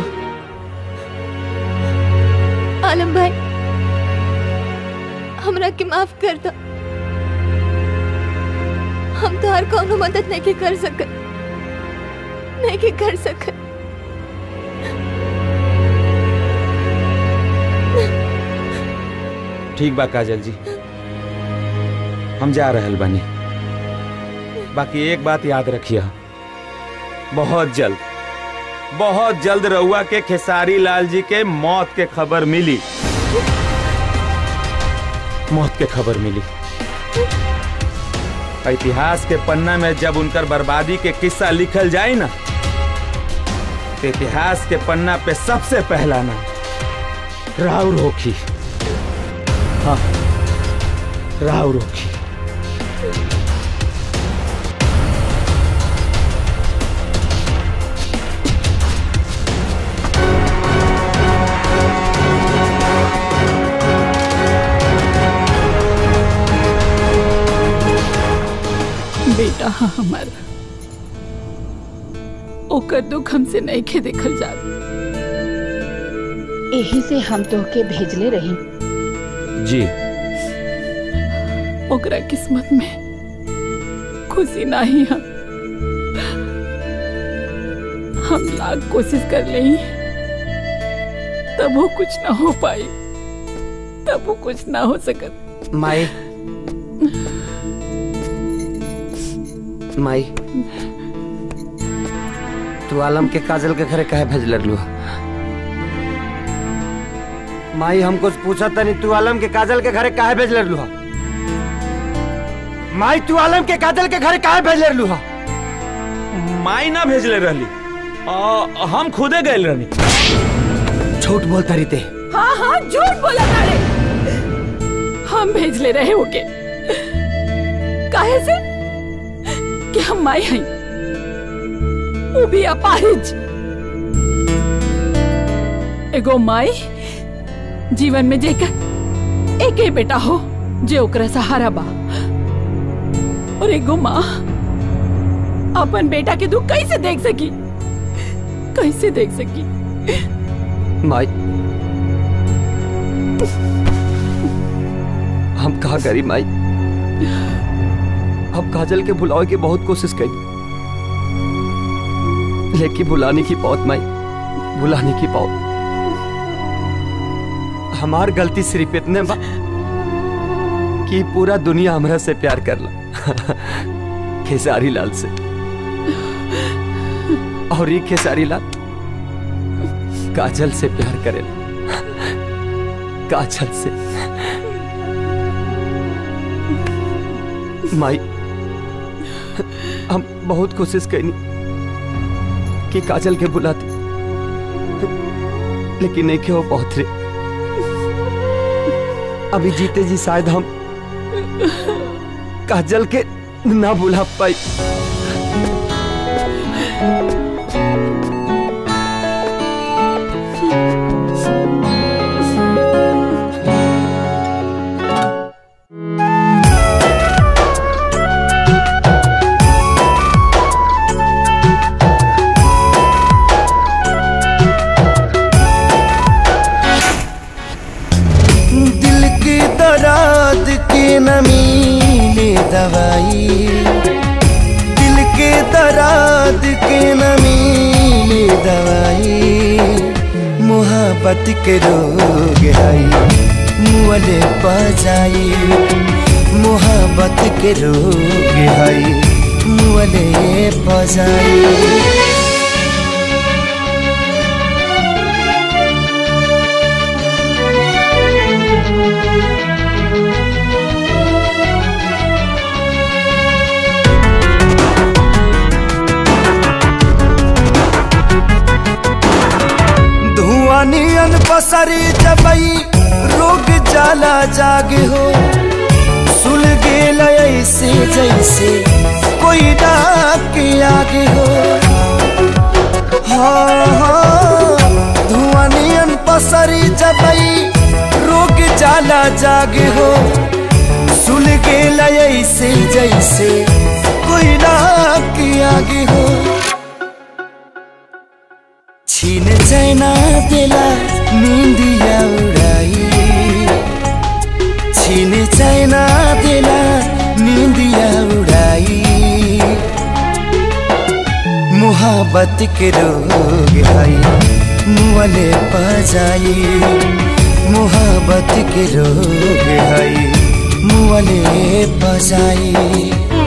आलम भाई हमरा के माफ कर दो हम तो हर कोनो मदद नहीं के कर सकत नहीं के कर सकत ठीक बा काजल जी हम जा रहल बानी बाकी एक बात याद रखिए बहुत जल्द बहुत जल्द रउआ के खेसारी लाल जी के मौत के खबर मिली मौत के खबर मिली इतिहास के पन्ना में जब उनकर बर्बादी के किस्सा लिखल जाए ना तो इतिहास के पन्ना पे सबसे पहला नाम राउर होखी हाँ राउर होखी बेटा हमार ओकर दुख हमसे नहीं खे देखल जा यही से हम तोहके भेजले रही जी ओकरा किस्मत में खुशी नहीं हम हम लाख कोशिश कर ले तब वो कुछ ना हो पाई तब वो कुछ ना हो सकत माई माई तू आलम के काजल के घरे कहे भेज लू माई हमको पूछा तनी तू आलम के काजल के घरे काहे भेज लू माई तू आलम के काजल के घरे काहे भेज लू माई ना भेजले रहली आ, हम खुदे गए रहनी झूठ बोलता रही ते हाँ हाँ झूठ बोला तारे हम भेज ले रहे होके काहे से कि हम माई हई वो भी अपाहिज एगो माई जीवन में जेकर एक ही बेटा हो जे ओकरा सहारा बा और एगो माँ अपन बेटा के दुख कैसे देख सकी कैसे देख सकी माई हम कहा करी माई हम काजल के भुलावे की बहुत कोशिश करी लेकिन भुलाने की पौत माई भुलाने की पौत हमार गलती सिर्फ इतने बा कि पूरा दुनिया हमरा से प्यार करला खेसारी लाल से और ये खेसारी लाल काजल से प्यार करेला काजल से माई हम बहुत कोशिश करनी कि काजल के बुलाते लेकिन नहीं के वो बहुत रे अभी जीते जी शायद हम काजल के ना बुला पाई न मिले दवाई दिल के दर्द के न मिले दवाई मोहब्बत के रोग है मुअले पजाई मोहब्बत के रोग है मुअले पजाई धुआं नियन पसरी जबई रोग जाला जागे हो सुल गेल ऐसे जैसे कोई डाक के आगे हो हाँ हाँ धुआं नियन पसरी जबई रोग जाला जागे हो सुल गेल ऐसे जैसे कोई डाक के आगे हो छीन चैना देला निंदिया उड़ाई छीन चैना देला निंदिया उड़ाई मोहब्बत के रोग है मुअले पजाई मोहब्बत के रोग है मुअले पजाई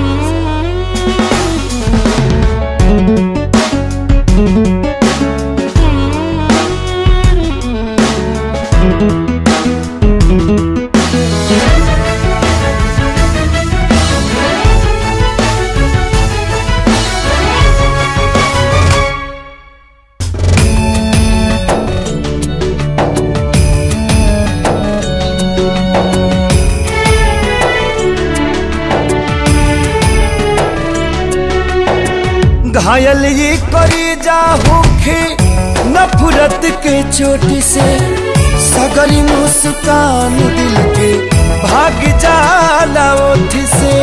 घायल ये करी जा होखे नफरत के चोट से सगरी मुस्कान दिल के भाग जाला ओठ से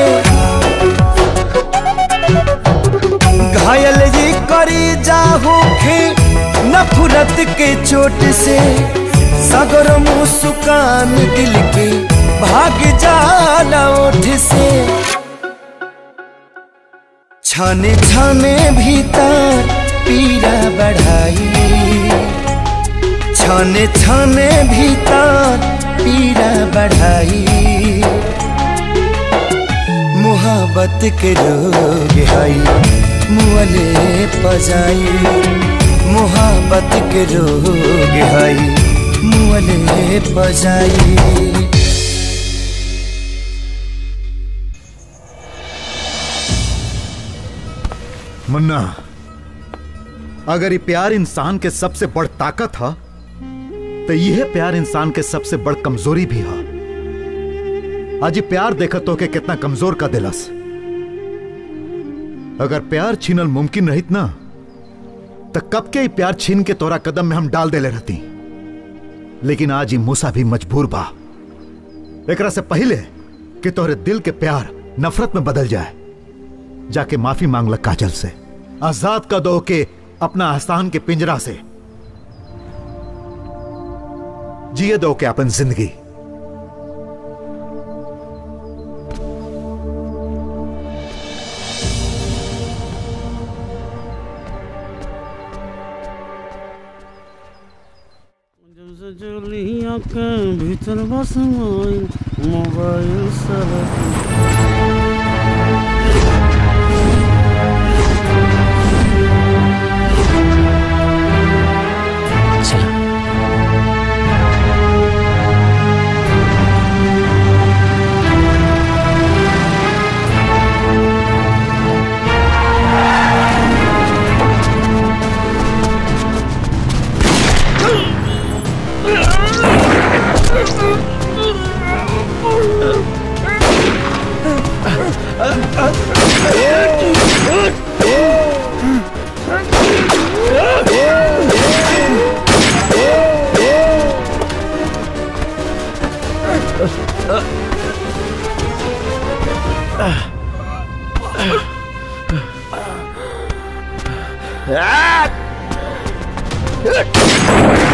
घायल ये करी जा होखे नफरत के चोट से सगर मुस्कान दिल के भाग जाला ओठ से छाने छाने भीतर पीड़ा बढ़ाई छाने छाने भीतर पीड़ा बढ़ाई मोहब्बत के रोग है मुअले पजाई मोहब्बत के रोग है मुअले पजाई मुन्ना अगर ये प्यार इंसान के सबसे बड़ ताकत है तो यह प्यार इंसान के सबसे बड़ कमजोरी भी है आज ये प्यार देखत हो के कितना कमजोर का दिलस अगर प्यार छीनल मुमकिन रहित ना तो कब के ही प्यार छीन के तोरा कदम में हम डाल देले रहती लेकिन आज ही मूसा भी मजबूर बा एकरा से पहले कि तोहरे दिल के प्यार नफरत में बदल जाए जाके माफी मांग ल काजल से आजाद का दो के अपना आस्थान के पिंजरा से जिए दो के अपन जिंदगी जलिया के भीतर बस मोबाइल मोबाइल सब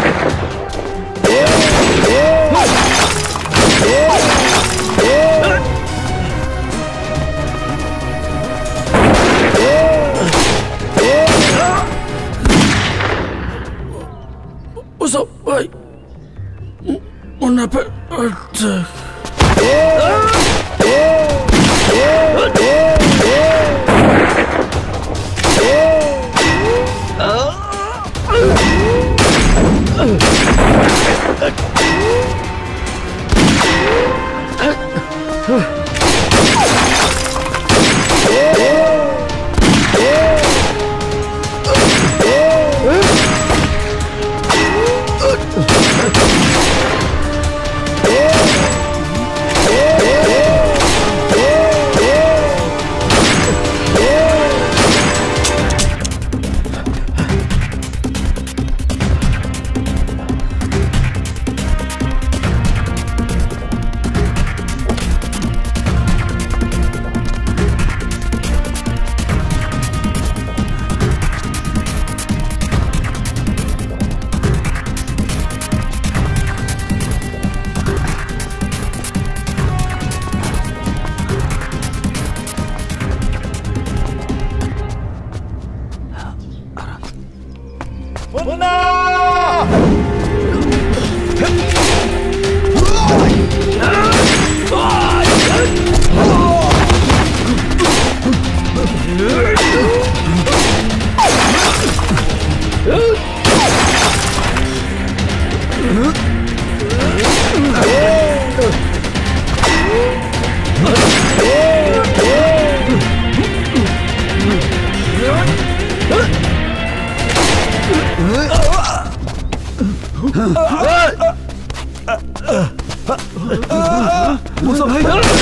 Ah! मुन्ना पे अटैक मूसा भाई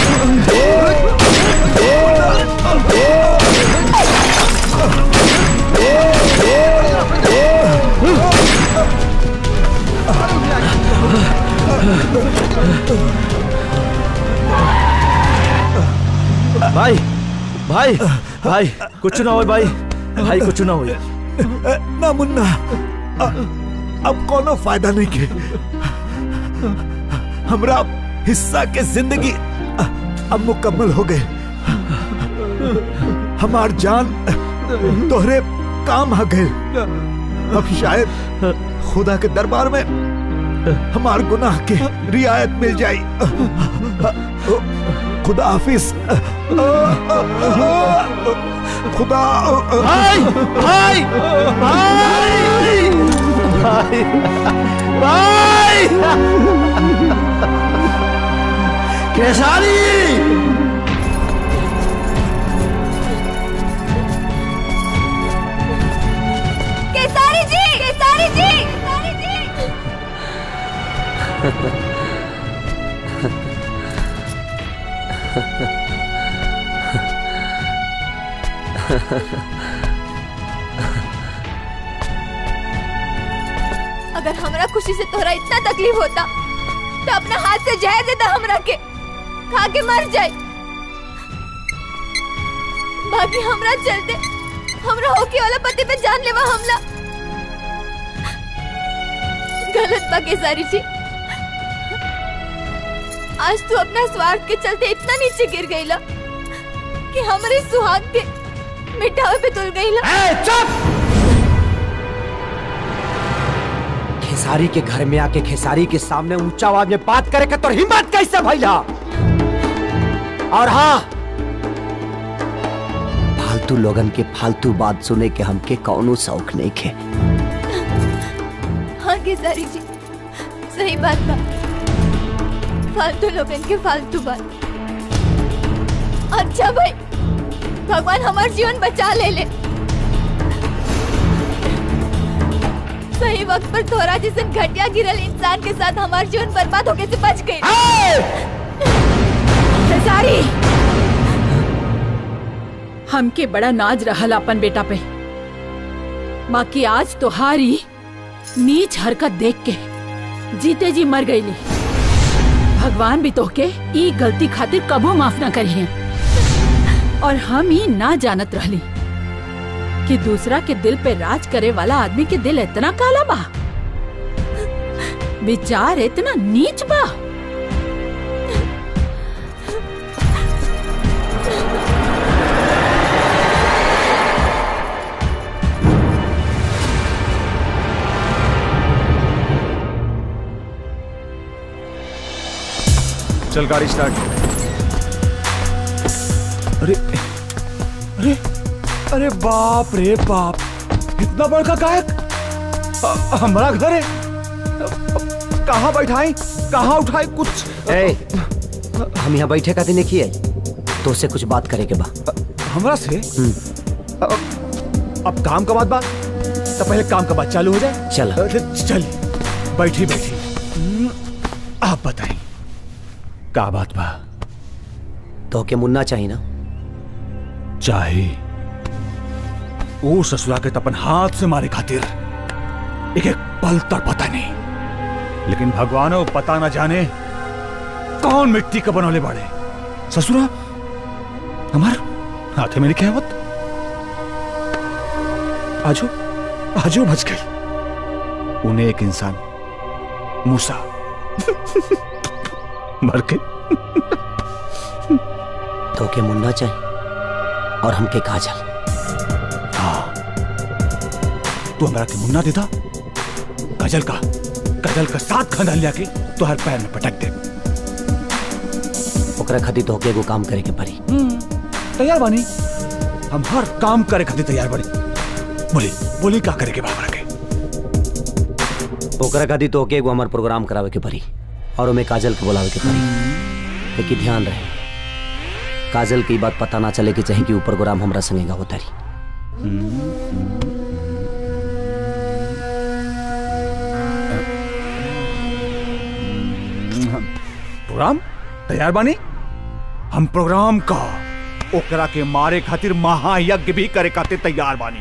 भाई भाई भाई कुछ ना हो भाई भाई कुछ ना हो ना मुन्ना अ- अब कोनो फायदा नहीं के हमरा हिस्सा के जिंदगी अ- अब मुकम्मल हो गए हमार जान तोहरे काम आ गए अब शायद खुदा के दरबार में हमार गुनाह के रियायत मिल जाई खुदा हाफिज खुदा भाई भाई भाई भाई भाई केसारी केसारी जी केसारी जी केसारी जी अगर हमरा खुशी से तोहरा इतना तकलीफ होता तो अपना हाथ से जहर देता हमरा के खा के मर जाए बाकी हमरा चलते हमरा होके वाला पति पे जानलेवा हमला गलत बा केसारी जी आज तू अपना स्वार्थ के चलते इतना नीचे गिर गईला कि हमारे सुहाग के मिटावे पे तुल गईला चुप खेसारी के घर में आके खेसारी के सामने ऊंचा आवाज में बात करे के तोर हिम्मत कैसे भइला और हाँ फालतू लोगन के फालतू बात सुने के हमके कौनो शौक नहीं खे हाँ केसारी जी सही बात बा फालतू लोगन के फालतू बात अच्छा भाई भगवान हमार जीवन बचा ले ले सही वक्त पर तोरा जैसे घटिया गिरल इंसान के साथ हमार जीवन बर्बाद होके से बच गई खेसारी हमके बड़ा नाज रहल अपन बेटा पे बाकी आज तोहारी नीच हरकत देख के जीते जी मर गईली भगवान भी तोहके ई गलती खातिर कबो माफ ना करी है और हम ही ना जानत रहली कि दूसरा के दिल पे राज करे वाला आदमी के दिल इतना काला बा विचार इतना नीच बा चल गाड़ी स्टार्ट अरे अरे अरे बाप रे बाप इतना बड़का गायक अ- हमारा घर है कहाँ बैठाई कहाँ उठाई कुछ ए, हम यहाँ बैठे का दिन देखिए तो उससे कुछ बात करे के बा हमरा से अब अब काम का बात बात तो पहले काम का बात चालू हो जाए चल अरे चल बैठी बैठी हम्म, आप बताएं का बात बा तो के मुन्ना चाहिए ना चाहे वो ससुरा के तपन हाथ से मारे खातिर एक एक पल तक पता नहीं लेकिन भगवान वो पता ना जाने कौन मिट्टी का बनौले बाड़े ससुरा हमार हाथे में लिखे आवत आजो आजो बच गई उन्हें एक इंसान मूसा मर के तो के मुन्ना चाहिए और हमके काजल हाँ तू हमारा के मुन्ना देता गजल का गजल का साथ खंदा लिया के तो हर पैर में पटक दे ओकरा खातिर तो के एगो काम करे के पड़ी तैयार बानी हम हर काम करे खातिर तैयार बनी बोली बोली का करे के बाबरा के ओकरा खातिर तो के एगो हमार प्रोग्राम करावे के पड़ी और ओमे काजल के बुलावे के पड़ी लेकिन ध्यान रहे काजल की बात पता ना चले कि चाहे कि ऊ प्रोग्राम हमरा संगे गावत तारी प्रोग्राम तैयार बानी हम प्रोग्राम का ओकरा के मारे खातिर महायज्ञ भी करे खातिर तैयार बानी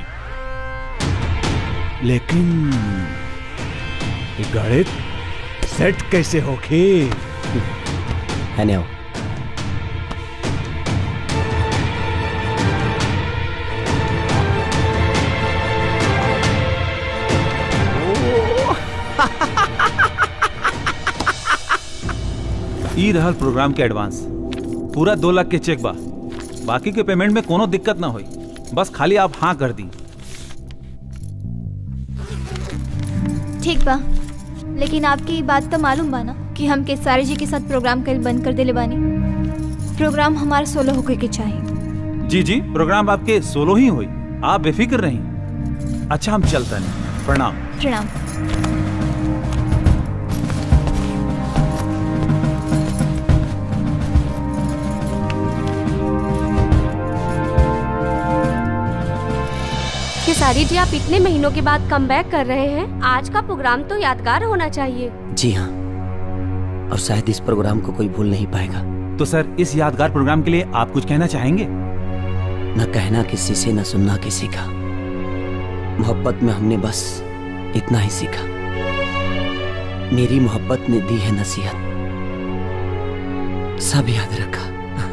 लेकिन ये गणित सेट कैसे होके है ने ई रहल प्रोग्राम के एडवांस पूरा दो लाख के चेक बा बाकी के पेमेंट में कोनो दिक्कत ना होई बस खाली आप हाँ कर दी ठीक बा लेकिन आपकी बात तो मालूम बा ना कि हम केसारी जी के साथ प्रोग्राम कल बंद कर देले बानी प्रोग्राम हमारा सोलो होके के चाहिए जी जी प्रोग्राम आपके सोलो ही हुई आप बेफिक्र रहीं अच्छा हम चलते हैं प्रणाम प्रणाम खेसारी जी आप इतने महीनों के बाद कम बैक कर रहे हैं आज का प्रोग्राम तो यादगार होना चाहिए जी हाँ और शायद इस प्रोग्राम को कोई भूल नहीं पाएगा तो सर इस यादगार प्रोग्राम के लिए आप कुछ कहना चाहेंगे न कहना किसी से न सुनना किसी का मोहब्बत में हमने बस इतना ही सीखा मेरी मोहब्बत ने दी है नसीहत सब याद रखा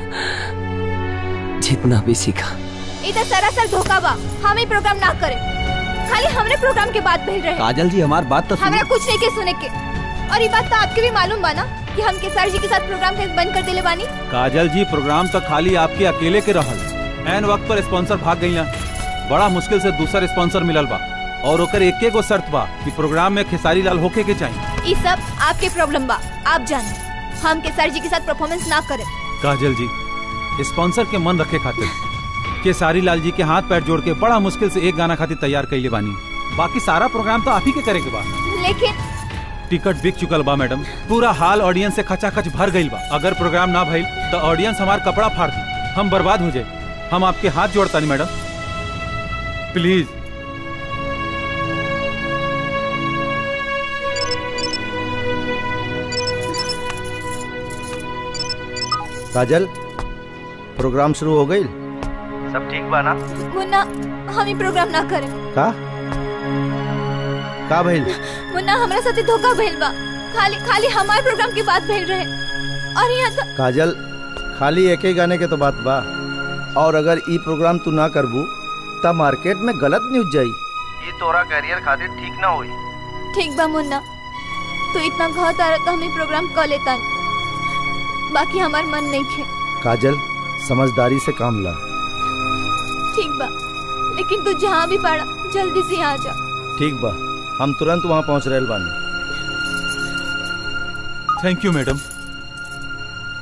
जितना भी सीखा ई तो सरासर धोखा बा हम ही प्रोग्राम ना करे खाली हमरे प्रोग्राम के बात भेज रहे काजल जी हमारी बात तो हमरा कुछ नहीं के सुने के और ये बात तो आपके भी मालूम बा ना कि हम केसार जी के साथ प्रोग्राम के बंद कर देले बानी काजल जी प्रोग्राम तो खाली आपके अकेले के रहल एन वक्त पर स्पॉन्सर भाग गई बड़ा मुश्किल से दूसरा स्पॉन्सर मिलल बा और ओकर एक गो शर्त बा कि प्रोग्राम में खेसारी लाल होके के चाहिए ये सब आपके प्रॉब्लम बा आप जाने हम केसार जी के साथ परफॉर्मेंस ना करे काजल जी स्पॉन्सर के मन रखे खातिर केसारी लाल जी के हाथ पैर जोड़ के बड़ा मुश्किल से एक गाना खातिर तैयार कैले बानी बाकी सारा प्रोग्राम तो आप ही के करे के बा लेकिन टिकट बिक चुकल बा मैडम पूरा हाल ऑडियंस से खचाखच भर गईल बा अगर प्रोग्राम ना भइल तो ऑडियंस हमार कपड़ा फाड़ दी हम बर्बाद हो जाए हम आपके हाथ जोड़ता नहीं मैडम प्लीज काजल प्रोग्राम शुरू हो गई सब ठीक बा ना मुन्ना हम ही प्रोग्राम ना करें का का भइल मुन्ना हमरा साथे धोखा भइल बा खाली खाली हमारे प्रोग्राम की बात भेज रहे और यहाँ तो काजल खाली एक ही गाने के तो बात बा और अगर ई प्रोग्राम तू ना करबू तब मार्केट में गलत न्यूज जाई ये तोरा करियर खातिर ठीक ना होई ठीक बा मुन्ना तो इतना घात आ रहा तो हम ही प्रोग्राम कर लेता बाकी हमार मन नहीं खे काजल समझदारी से काम ला ठीक बा लेकिन तू जहाँ भी पड़ा जल्दी से यहाँ आ जा ठीक बा हम तुरंत वहाँ पहुँच रहे बानी थैंक यू मैडम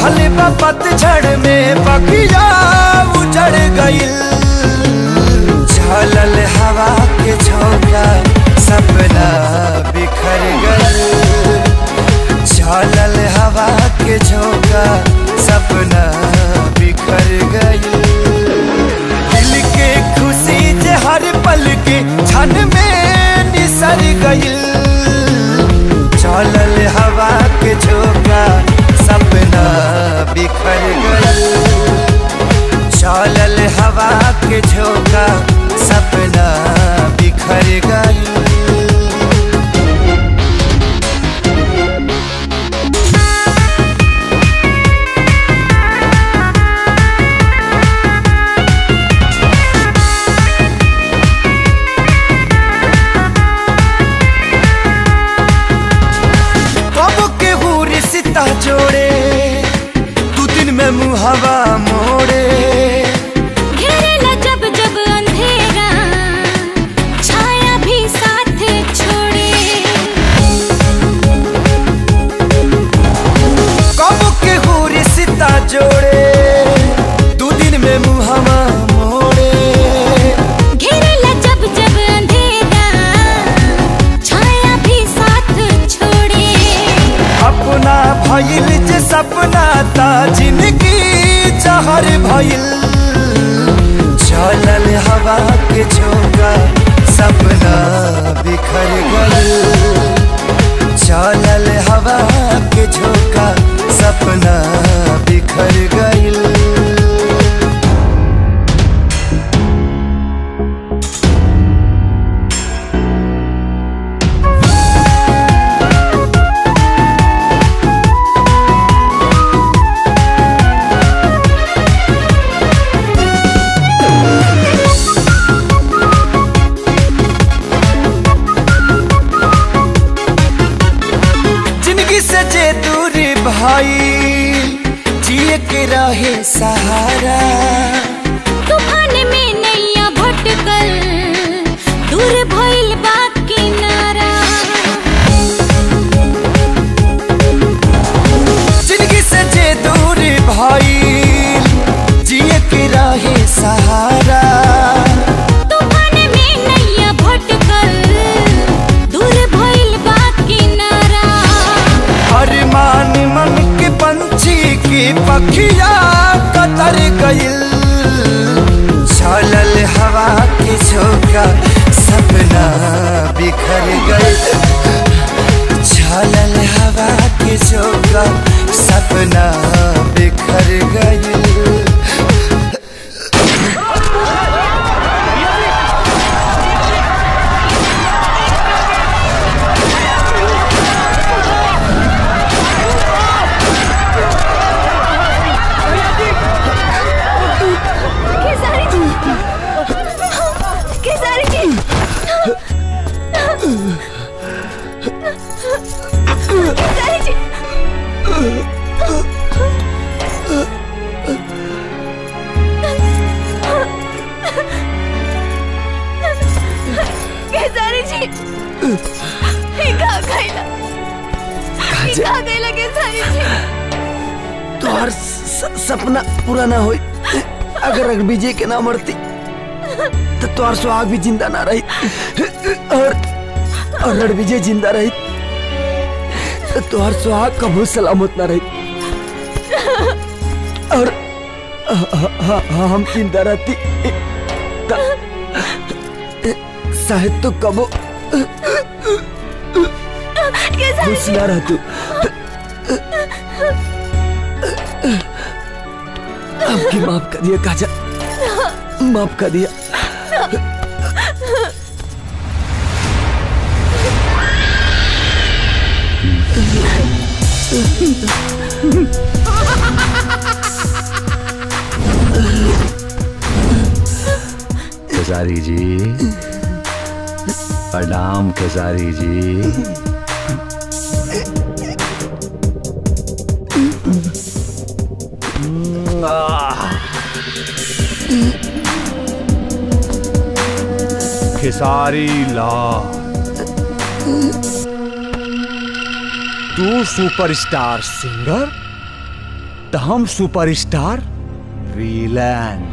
लिखल बा पतझड़ में बगिया उजड़ गइल झलल हवा के झोंका सपना बिखर गइल झलल हवा के झोंका सपना बिखर गइल दिल के खुशी जे हर पल के क्षण में निसर गइल चलल हवा के झोंका सपना बिखर गइल चलल हवा के झोंका सपना बिखर गइल कब के हुरी सिता जोड़े तू दिन में मुहवा मोड़े घेरेला जब जब अंधेरा छाया भी साथ छोड़े कब के हुरी सिता जोड़े तू दिन में मुहवा मोड़े घेरेला जब जब अंधेरा छाया भी साथ छोड़े अपना भइल जे सपना ता जिंदगी जहर भइल चलल हवा के झोंका सपना बिखर गइल चलल हवा के झोंका सपना बिखर गइल जिंदगी से जे दूरी भाई जिए के रहे सहारा तूफान में नैया भटकल दूर भइल बा किनारा जिंदगी से जे दूरी भाई जिए के रहे सहारा तूफान में नैया भटकल दूर भइल बा किनारा अरमान मन के पंछी की पखिया कतर गइल चलल हवा के झोंका सपना बिखर गइल चलल हवा के झोंका सपना बिखर गइल खेसारी जी खेसारी जी खेसारी जी खेसारी जी ये कहाँ गइला ये कहाँ गइला खेसारी जी तोहर स- सपना पूरा ना होई अगर रघुविजय के ना मरती तो तोहर सुहाग भी जिंदा ना रही और और रणविजय जिंदा रही तो तोहर सुहाग कबू सलामत ना रही और ह- ह- ह- हम जिंदा रहती त- शायद तो कबो खुश ना रह तू आपकी माफ कर दिया काजा माफ कर दिया खेसारी जी प्रणाम खेसारी जी खेसारी लाल तू सुपरस्टार सिंगर तो हम superstar villain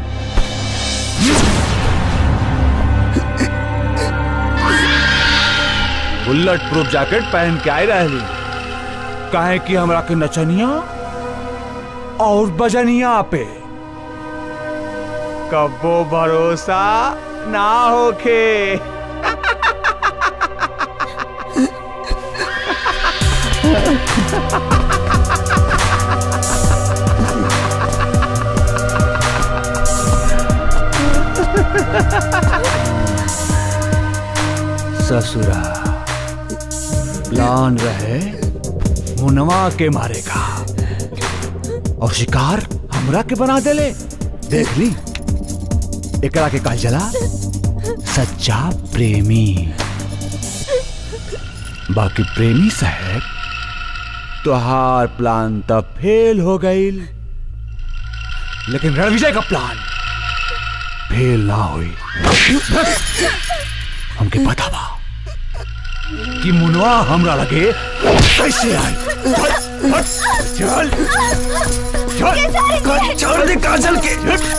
bullet proof jacket पहन के आए रहे काहे कि हमरा के नचनिया और बजनिया पे कबो भरोसा ना होखे ससुरा प्लान रहे मुनवा के मारेगा और शिकार हमरा के बना देले देख ली एकरा के कहा जला सच्चा प्रेमी बाकी प्रेमी साहब तुहार प्लान तब फेल हो गई लेकिन रणविजय का प्लान फेल ना हुई हमके पता बा कि मुनवा हमरा लगे कैसे आई चल चल छोड़ दे काजल के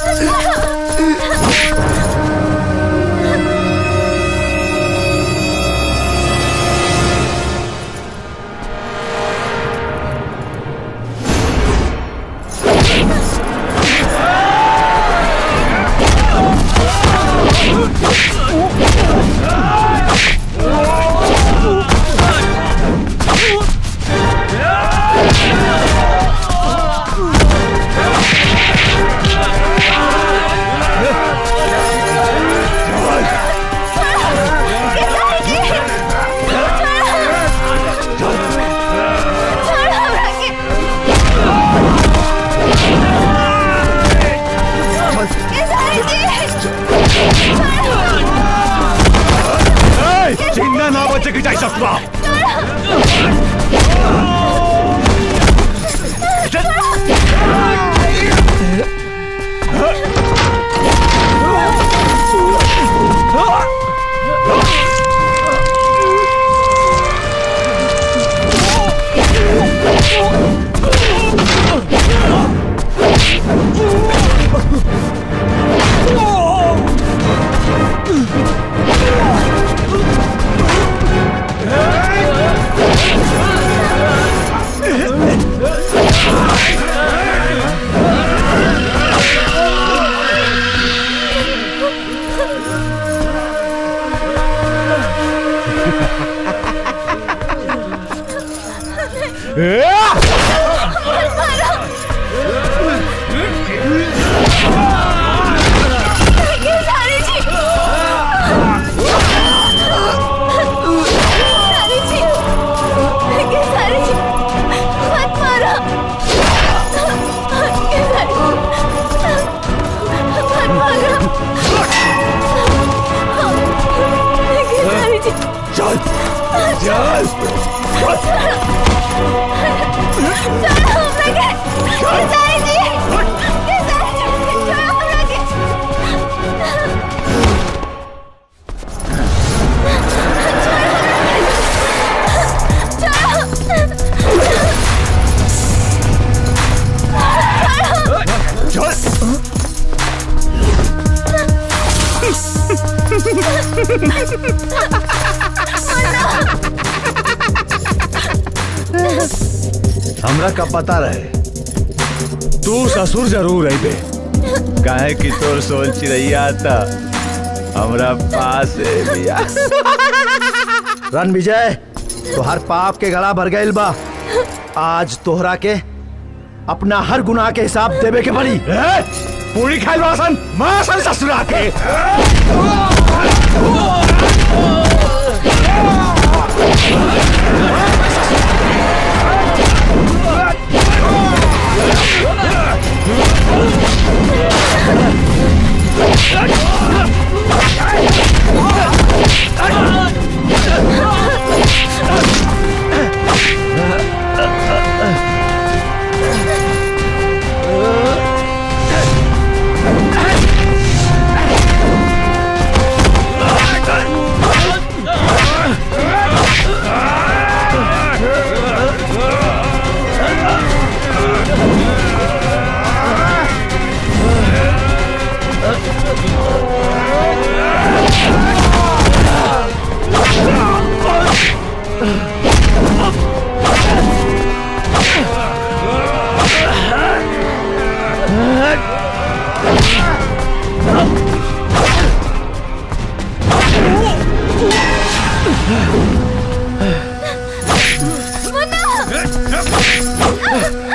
चिन्ना ना बचे की जाई ससुरा चल चल हमरा का पता रहे तू ससुर जरूर है बे काहे कि तोर सोल चिड़ैया था हमरा पास है भैया रन विजय तोहर पाप के गला भर गइल बा आज तोहरा के अपना हर गुनाह के हिसाब देवे के पड़ी पूरी खाइल बासन मासन ससुरा के Ah!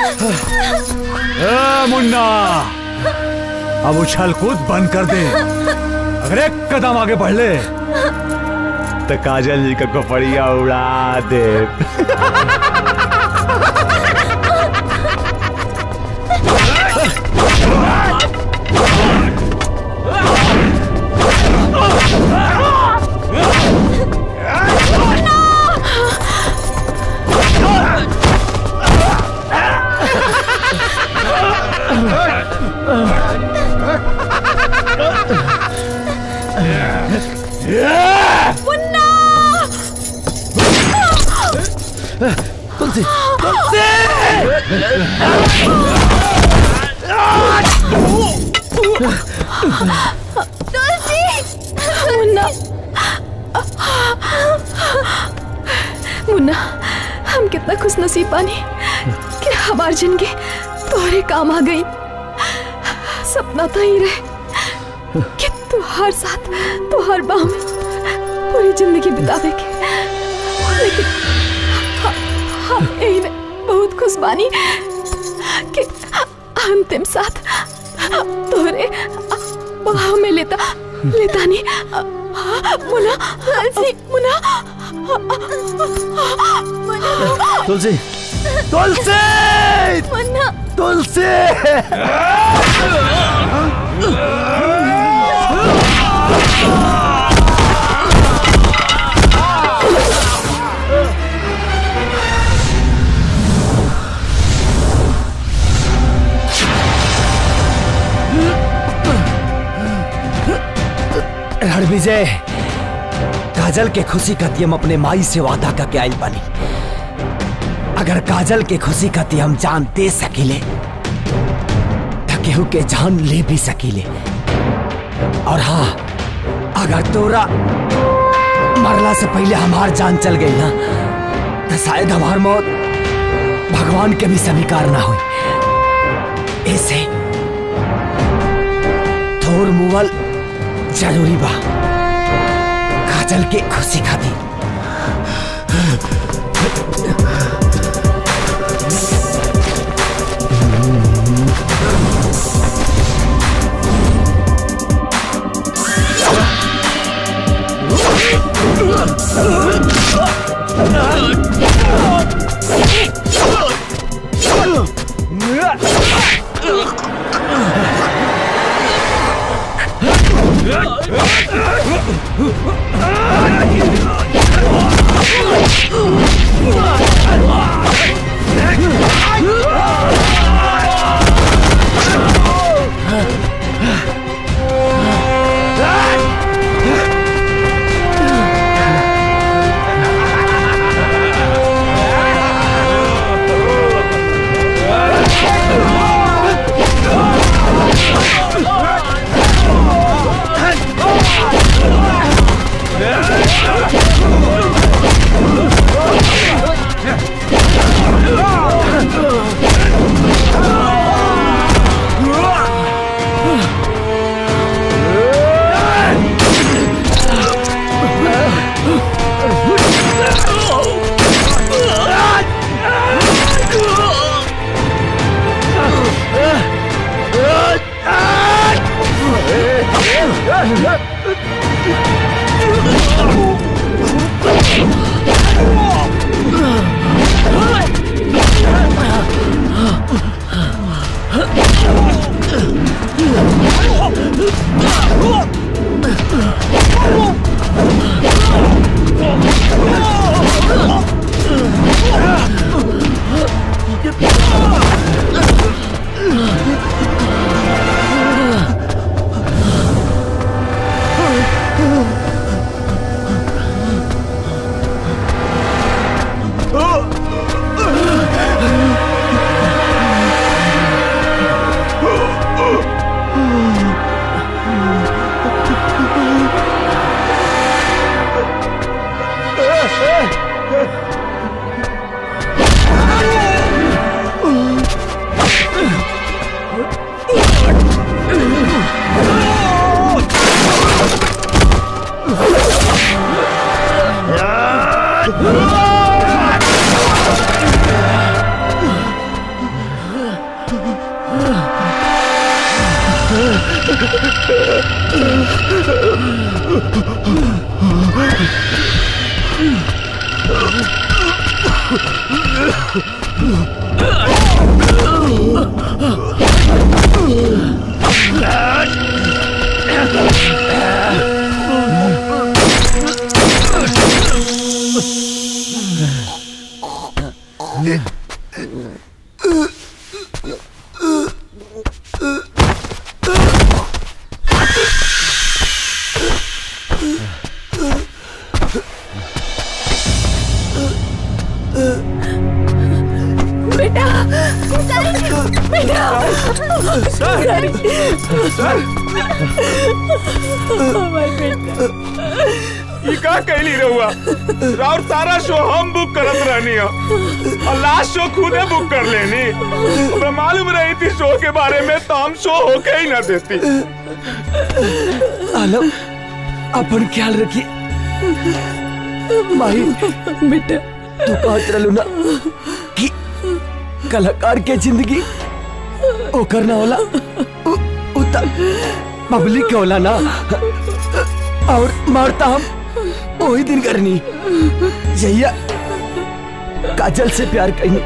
ए, मुन्ना अब उछल कूद बंद कर दे अगर एक कदम आगे बढ़ ले तो काजल जी का कपड़िया उड़ा दे मुन्ना तुलसी तुलसी मुन्ना मुन्ना हम कितना खुश नसीब बानी कि हमार जिंदगी तोहरे काम आ गई सपना तो ही रहे कि तुहार साथ तुहार बाह में पूरी जिंदगी बितावे के लेकिन ह- हम यही में बहुत खुश बानी कि अंतिम साथ तोहरे बाह में लेता लेता नहीं मुना तुलसी मुना तुलसी तुलसी मुन्ना तुलसी रणविजय काजल के खुशी खाती हम अपने माई से वादा करके आइल बानी अगर काजल के खुशी खाती हम जान दे सकीले तो केहू के जान ले भी सकीले और हाँ अगर तोरा मरला से पहले हमार जान चल गई ना तो शायद हमार मौत भगवान के भी स्वीकार ना हुई ऐसे थोर मुवल जरूरी बा काजल के खुशी खाती बेटा बेटा सर! सर! हमारे बेटा ये का कैली रहुआ और सारा शो हम बुक करत रहनी हो और लास्ट शो खुदे बुक कर लेनी हमरा मालूम रही थी शो के बारे में तो हम शो होके ही ना देती आलम अपन ख्याल रखिए माही बेटा तू कहत रहलू ना कि कलाकार के जिंदगी ओकर ना होला उ, उता पब्लिक के होला ना और मारता हम वही दिन करनी जहिया काजल से प्यार करनी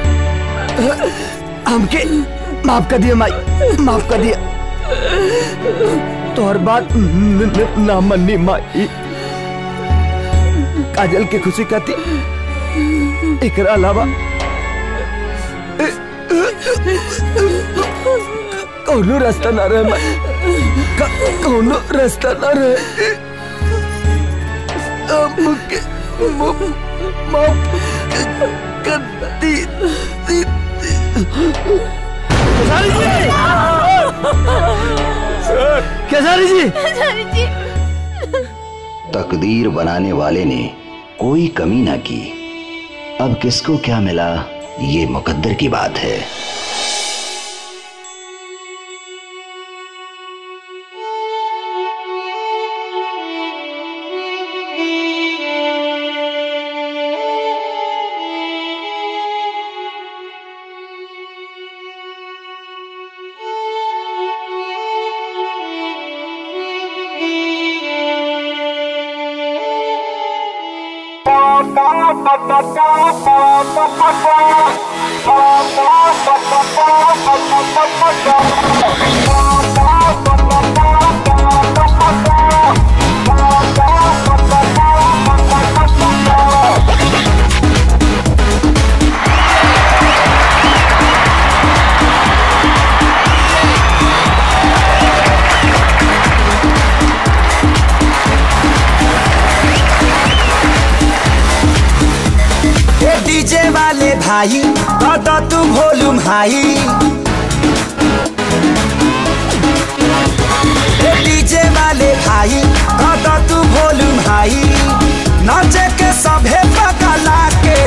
हमके माफ कर दिया माई माफ कर दिया तोहर बात न- न- ना मन्नी माई काजल के खुशी खाती एकरा अलावा कौनो रास्ता ना रहे माई क- कौनो रास्ता ना रहे हमके म- माफ कर दी दी- केसारी जी जी तकदीर बनाने वाले ने कोई कमी ना की अब किसको क्या मिला ये मुकद्दर की बात है ए डीजे वाले भाई दादा तू वॉल्यूम हाई ए डीजे वाले भाई दादा तू वॉल्यूम हाई नाचे के सभे पगला के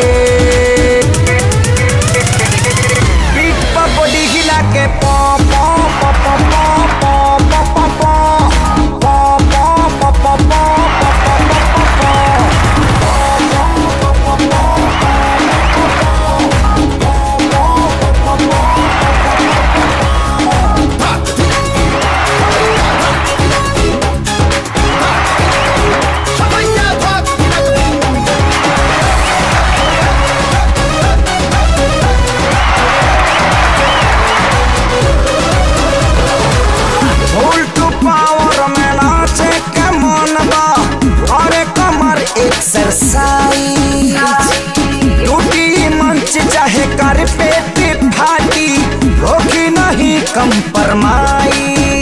पीठ पर बॉडी हिला के पॉ पॉ पॉ पॉ पॉ पॉ पॉ पॉ पॉ पॉ पॉ पॉ पॉ पॉ उल्टू पावर में नाचे के मन बा अरे कमर एक्सरसाइज टूटी मंच चाहे कर पेट फाटी होगी नहीं कंप्रोमाइज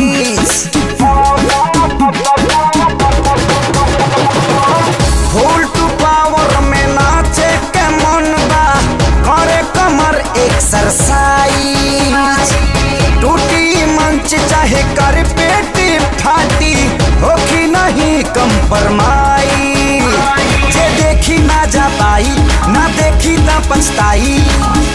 उल्टू पावर में नाचे के मन बा करे कमर एक्सरसाइज टूटी मंच चाहे कर पेट फाटी होखी नहीं कंपरमाई जे देखी ना जा पाई ना देखी ना पछताई